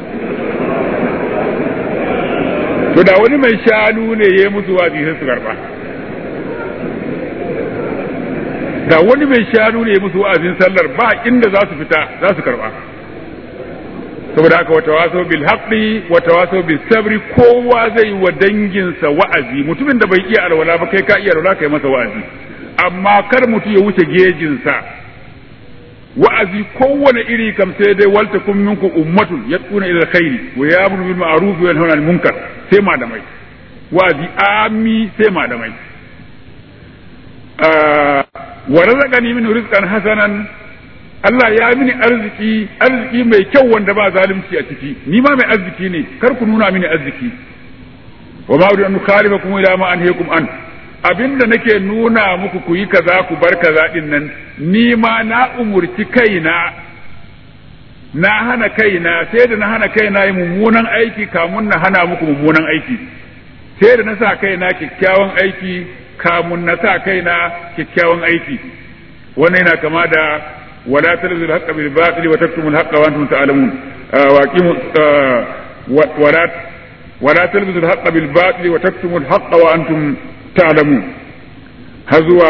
to da wani mai shanu ne ya musu wazi sai su karba da wani mai shanu ne ya musu wa'azin sallar ba inda za su fita za su karba saboda haka wata waso bil haqqi wata waso bil sabri kowa zai wa danginsa wa'azi mutumin da bai iya alwala ba kai ka iya alwala kai masa wa'azi amma kar mutum ya wuce gejinsa wa'azi kowane iri kam sai dai walta kun minkum ummatun yad'una ila alkhairi wa ya'muru bil ma'ruf wa yanhauna 'anil munkar sai malamai wa'azi ami sai malamai wa razaqani min rizqan hasanan Allah ya mini arziki arziki mai kyau wanda ba zalunci a ciki ni ma mai arziki ne kar ku nuna mini arziki wa ma uridu an khalifakum ila ma anhaykum an abinda nake nuna muku ku yi kaza ku bar kaza din nan ni ma na umurci kaina na hana kaina sai da na hana kaina yi mummunan aiki kamun na hana muku mummunan aiki sai da na sa kaina kyakkyawan aiki kamun na sa kaina kyakkyawan aiki wannan yana kama da wala talzul haqqa bil batil wa taktumul haqqa wa antum ta'lamun wa aqimu wala wala talzul haqqa bil batil wa taktumul haqqa wa antum تعلمون هزوا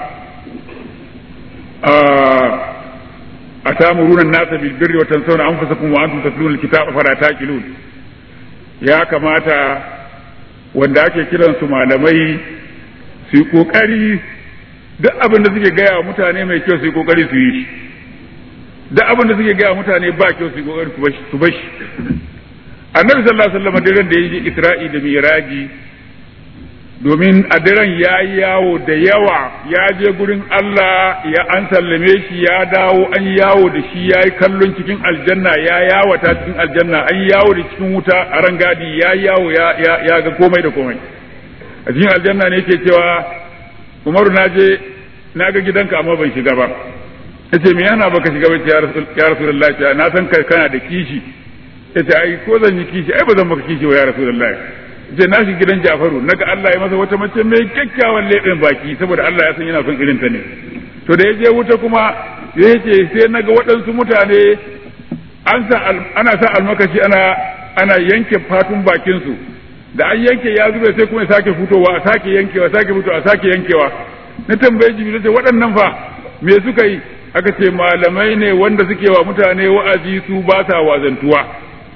أتامرون الناس بالبر وتنسون أنفسكم وأنتم تتلون الكتاب فلا تاكلون يا كماتا wanda ake kiran su malamai su yi kokari duk abin da suke gaya wa mutane mai kyau su yi kokari su yi shi duk abin da suke gaya wa mutane ba kyau su yi kokari su bashi annabi sallallahu alaihi wasallam daren da ya je isra'i da miraji domin a daren ya yi yawo da yawa ya je gurin Allah ya an sallame shi ya dawo an yawo da shi ya yi kallon cikin aljanna ya yawata cikin aljanna an yawo da cikin wuta a rangadi ya yawo ya ga komai da komai a cikin aljanna ne ke cewa umaru na je na ga gidanka amma ban shiga ba ya ce me yana baka shiga ba ya rasulullahi na san kana da kishi ya ce ai ko zan yi kishi ai ba zan maka kishi ba ya rasulullahi je na shi gidan Jafaru naga Allah ya masa wata mace mai kyakkyawan leɓen baki saboda Allah ya san yana son irin ta ne to da ya je wuta kuma ya ce sai naga waɗansu mutane an sa ana sa almakashi ana ana yanke fatun bakin su da an yanke ya zube sai kuma ya sake fitowa a sake yankewa sake fitowa a sake yankewa na tambaye jibril sai waɗannan fa me suka yi aka ce malamai ne wanda suke wa mutane wa'azi su ba sa wazantuwa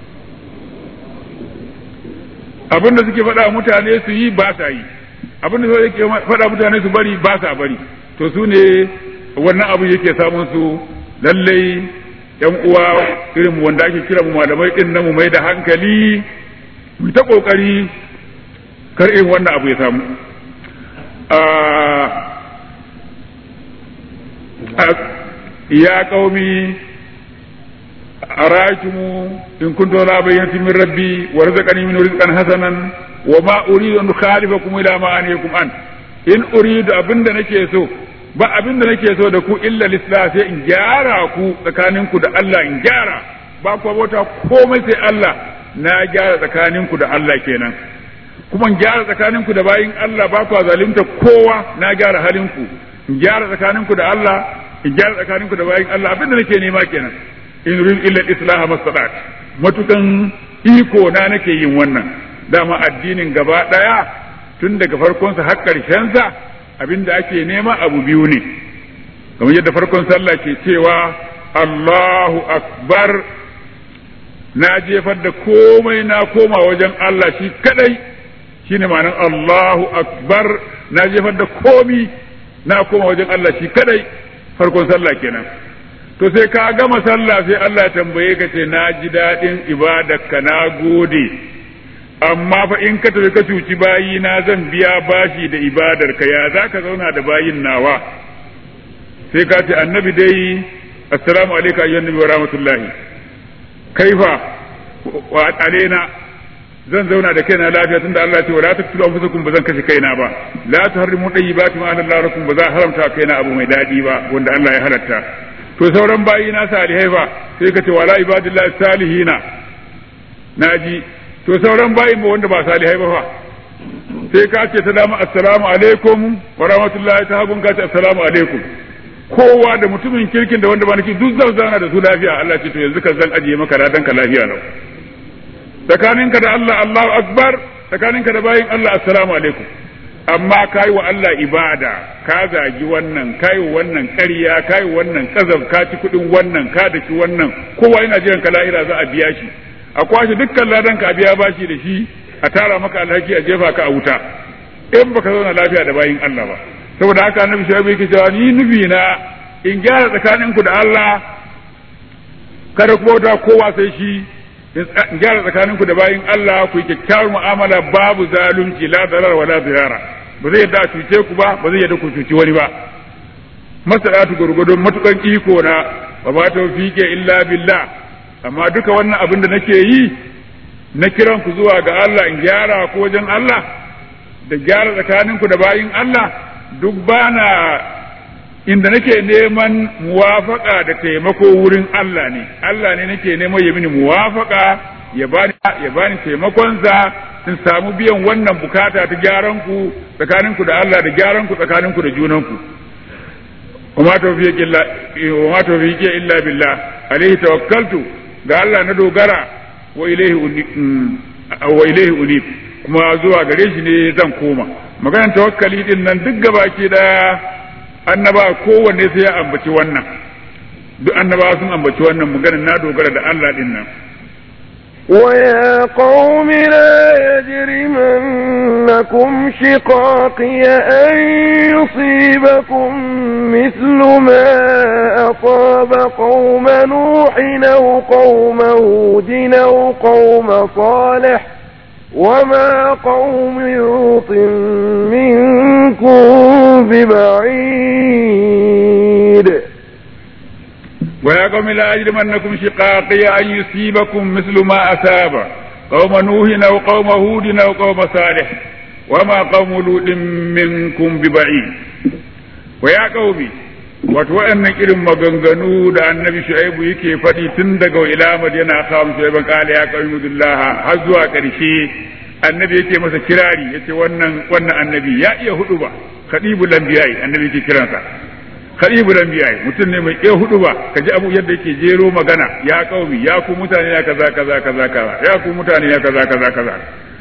abin da suke faɗa mutane su yi ba sa yi abin da suke faɗa mutane su bari ba sa bari to su ne wannan abu yake samun su lallai yan uwa irin mu wanda ake kira mu malamai din na mu mai da hankali mu ta kokari kar irin wannan abu ya samu ya qaumi أرايتم إن كنت لا بينة من ربي ورزقني منه رزقا حسنا وما أريد أن أخالفكم إلى ما أنهيكم عنه إن أريد أبن نكي سو ba abin da nake so da ku illa lisla sai in gyara ku tsakaninku da Allah in gyara ba ku bauta komai sai Allah na gyara tsakaninku da Allah kenan kuma in gyara tsakaninku da bayin Allah ba ku zalunta kowa na gyara halinku in gyara tsakaninku da Allah in gyara tsakaninku da bayin Allah abin da nake nema kenan in rin illa islaha masalat matukan iko na nake yin wannan dama addinin gaba daya tun daga farkonsa har sa abinda ake nema abu biyu ne kamar yadda farkon sallah ke cewa Allahu akbar na jefar da komai na koma wajen Allah shi kadai shine ma'anar Allahu akbar na jefar da komi na koma wajen Allah shi kadai farkon sallah kenan to sai ka gama sallah sai Allah ya tambaye ka ce na ji daɗin ibadarka na gode amma fa in ka tafi ka cuci bayi na zan biya bashi da ibadarka ya za ka zauna da bayin nawa sai ka ce annabi dai assalamu alaikum ayyuhan nabi wa rahmatullahi kaifa wa alaina zan zauna da kaina lafiya tunda Allah ce wala taqtulu anfusakum bazan kashe kaina ba la tuharrimu tayyibati ma Allah lakum ba za haramta kaina abu mai dadi ba wanda Allah ya halatta to sauran bayi na salihai ba sai ka ce wala ibadillahi salihina naji to sauran bayi ba wanda ba salihai ba fa sai ka ce ta dama assalamu alaikum wa rahmatullahi ta hagun ka ce assalamu alaikum kowa da mutumin kirkin da wanda ba nake duk zan zauna da su lafiya Allah ce to yanzu ka zan ajiye maka radan ka lafiya lau tsakaninka da Allah Allahu akbar tsakaninka da bayin Allah assalamu alaikum amma kai wa Allah ibada ka zagi wannan kai wa wannan ƙarya kai wa wannan kazab ka ci kudin wannan ka daki wannan kowa yana jiran ka lahira za a biya shi a kwashe dukkan ladan ka a biya bashi da shi a tara maka alhaki a jefa ka a wuta in baka zauna lafiya da bayin Allah ba saboda haka annabi shaibu yake cewa ni nufi na in gyara tsakaninku da Allah kada ku bauta kowa sai shi in gyara tsakaninku da bayin Allah ku yi kyakkyawar mu'amala babu zalunci la darar wala zirara ba zai yadda a cuce ku ba ba zai yadda ku cuci wani ba masalatu gurgudun matukan iko na ba ba tawfiqe illa billah amma duka wannan abin da nake yi na kiran ku zuwa ga Allah in gyara ku wajen Allah da gyara tsakaninku da bayin Allah duk bana inda nake neman muwafaka da taimako wurin Allah ne Allah ne nake neman ya mini muwafaka ya bani ya bani taimakonsa in samu biyan wannan bukata ta gyaran ku tsakanin ku da Allah da gyaran ku tsakanin ku da junan ku وما توفيق إلا وما توفيق إلا بالله عليه توكلت ga Allah na dogara wa ilaihi wa ilaihi unib kuma zuwa gare shi ne zan koma maganar tawakkali din nan duk gabaki da annaba kowanne sai ya ambaci wannan duk annaba sun ambaci wannan maganar na dogara da Allah din nan ويا قوم لا يجرمنكم شقاقي أن يصيبكم مثل ما أصاب قوم نوح أو قوم هود أو قوم صالح وما قوم لوط منكم ببعيد ويا قوم لا يجرمنكم شقاقي أن يصيبكم مثل ما أصاب قوم نوح أو قوم هود أو قوم صالح وما قوم لوط منكم ببعيد ويا قومي wato waɗannan irin maganganu da annabi shu'aibu yake faɗi tun daga ila madina kawam shu'aiban qala ya qawmi billaha har zuwa ƙarshe annabi yake masa kirari yace wannan wannan annabi ya iya hudu ba khadibul anbiya'i annabi yake kiransa khadibul anbiya'i mutum ne mai iya hudu ba kaji abu yadda yake jero magana ya qaumi ya ku mutane ya kaza kaza kaza kaza ya ku mutane ya kaza kaza kaza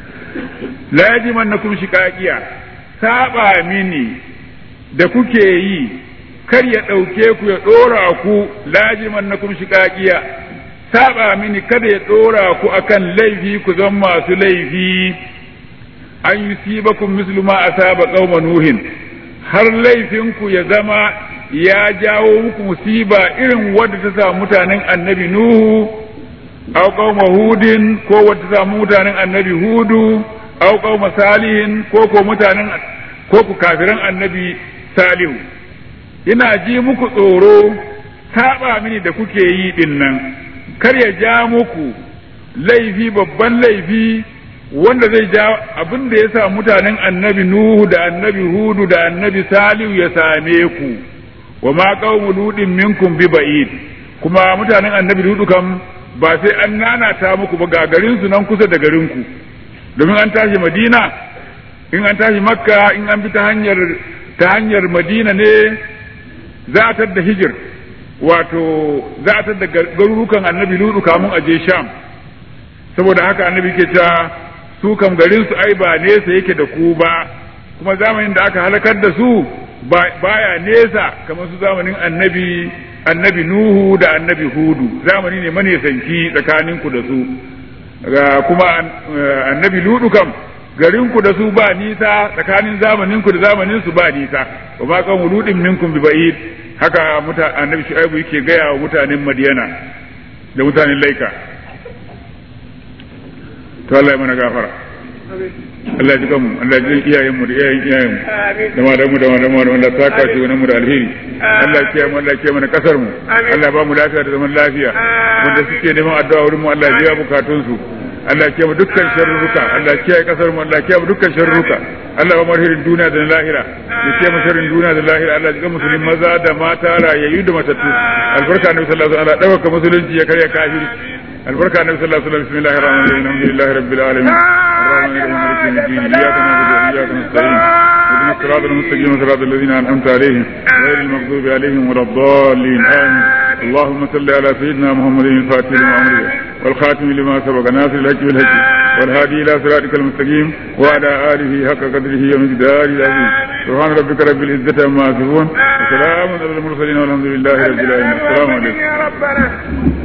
la yajimannakum shiqaqiya saba mini da kuke yi kar ya ɗauke ku ya ɗora ku lajiman na kun shiƙaƙiya saba mini kada ya ɗora ku akan laifi ku zan masu laifi an yi sibakun mislu ma asaba qauma nuhin har laifinku ya zama ya jawo muku musiba irin wadda ta samu mutanen annabi nuhu aw qauma hudin ko wadda ta samu mutanen annabi hudu aw qauma salihin ko ko mutanen ko ku kafiran annabi salihu ina ji muku tsoro taɓa mini da kuke yi ɗin nan kar ya ja muku laifi babban laifi wanda zai ja abin da ya sa mutanen annabi Nuhu da annabi Hudu da annabi Salihu ya same ku wa ma qaumu ludin minkum bi ba'id kuma mutanen annabi Hudu kam ba sai an nanata muku ba ga garin su nan kusa da garin ku domin an tashi Madina in an tashi Makka in an bi ta hanyar ta hanyar Madina ne za a da hijir wato za a da garurukan annabi ludu kamun aje sham saboda haka annabi ke cewa su kam garin su ai ba nesa yake da ku ba kuma zamanin da aka halakar da su baya nesa kamar su zamanin annabi annabi nuhu da annabi hudu zamani ne manesanci tsakaninku da su ga kuma annabi ludu kam garinku da su ba nisa tsakanin zamaninku da zamanin su ba nisa wa ma kan wuludin minkum bi ba'id haka muta annabi shu'aibu yake gaya wa mutanen madiyana da mutanen laika to Allah ya mana gafara Allah ya ji kanmu Allah ya ji iyayen mu da iyayen iyayen mu da malamu da malamu da Allah ta kashi wani mu da alheri Allah ya kiyaye mu Allah ya kiyaye mana kasar mu Allah ya ba mu lafiya da zaman lafiya wanda suke neman addu'a wurin mu Allah ya biya bukatun su Allah ya kiyaye dukkan sharruka Allah ya kiyaye kasar mu Allah ya kiyaye dukkan sharruka Allah ya bar hirin duniya da lahira ya kiyaye mu sharrin duniya da lahira Allah ya ga musulmin maza da mata rayayyu da matattu albarka annabi sallallahu alaihi wasallam dauka musulunci ya karya kafiri albarka annabi sallallahu alaihi wasallam bismillahir rahmanir rahim alhamdulillahi rabbil alamin الرحمن الرحيم مالك يوم الدين اياك نعبد واياك نستعين اهدنا الصراط المستقيم صراط الذين انعمت عليهم غير المغضوب عليهم ولا الضالين امين اللهم صل على سيدنا محمد الفاتح لما امره والخاتم لما سبق ناصر الحج بالحج والهادي الى صراطك المستقيم وعلى اله حق قدره ومقداره العظيم سبحان ربك رب العزه عما يصفون وسلام على المرسلين والحمد لله رب العالمين السلام عليكم يا ربنا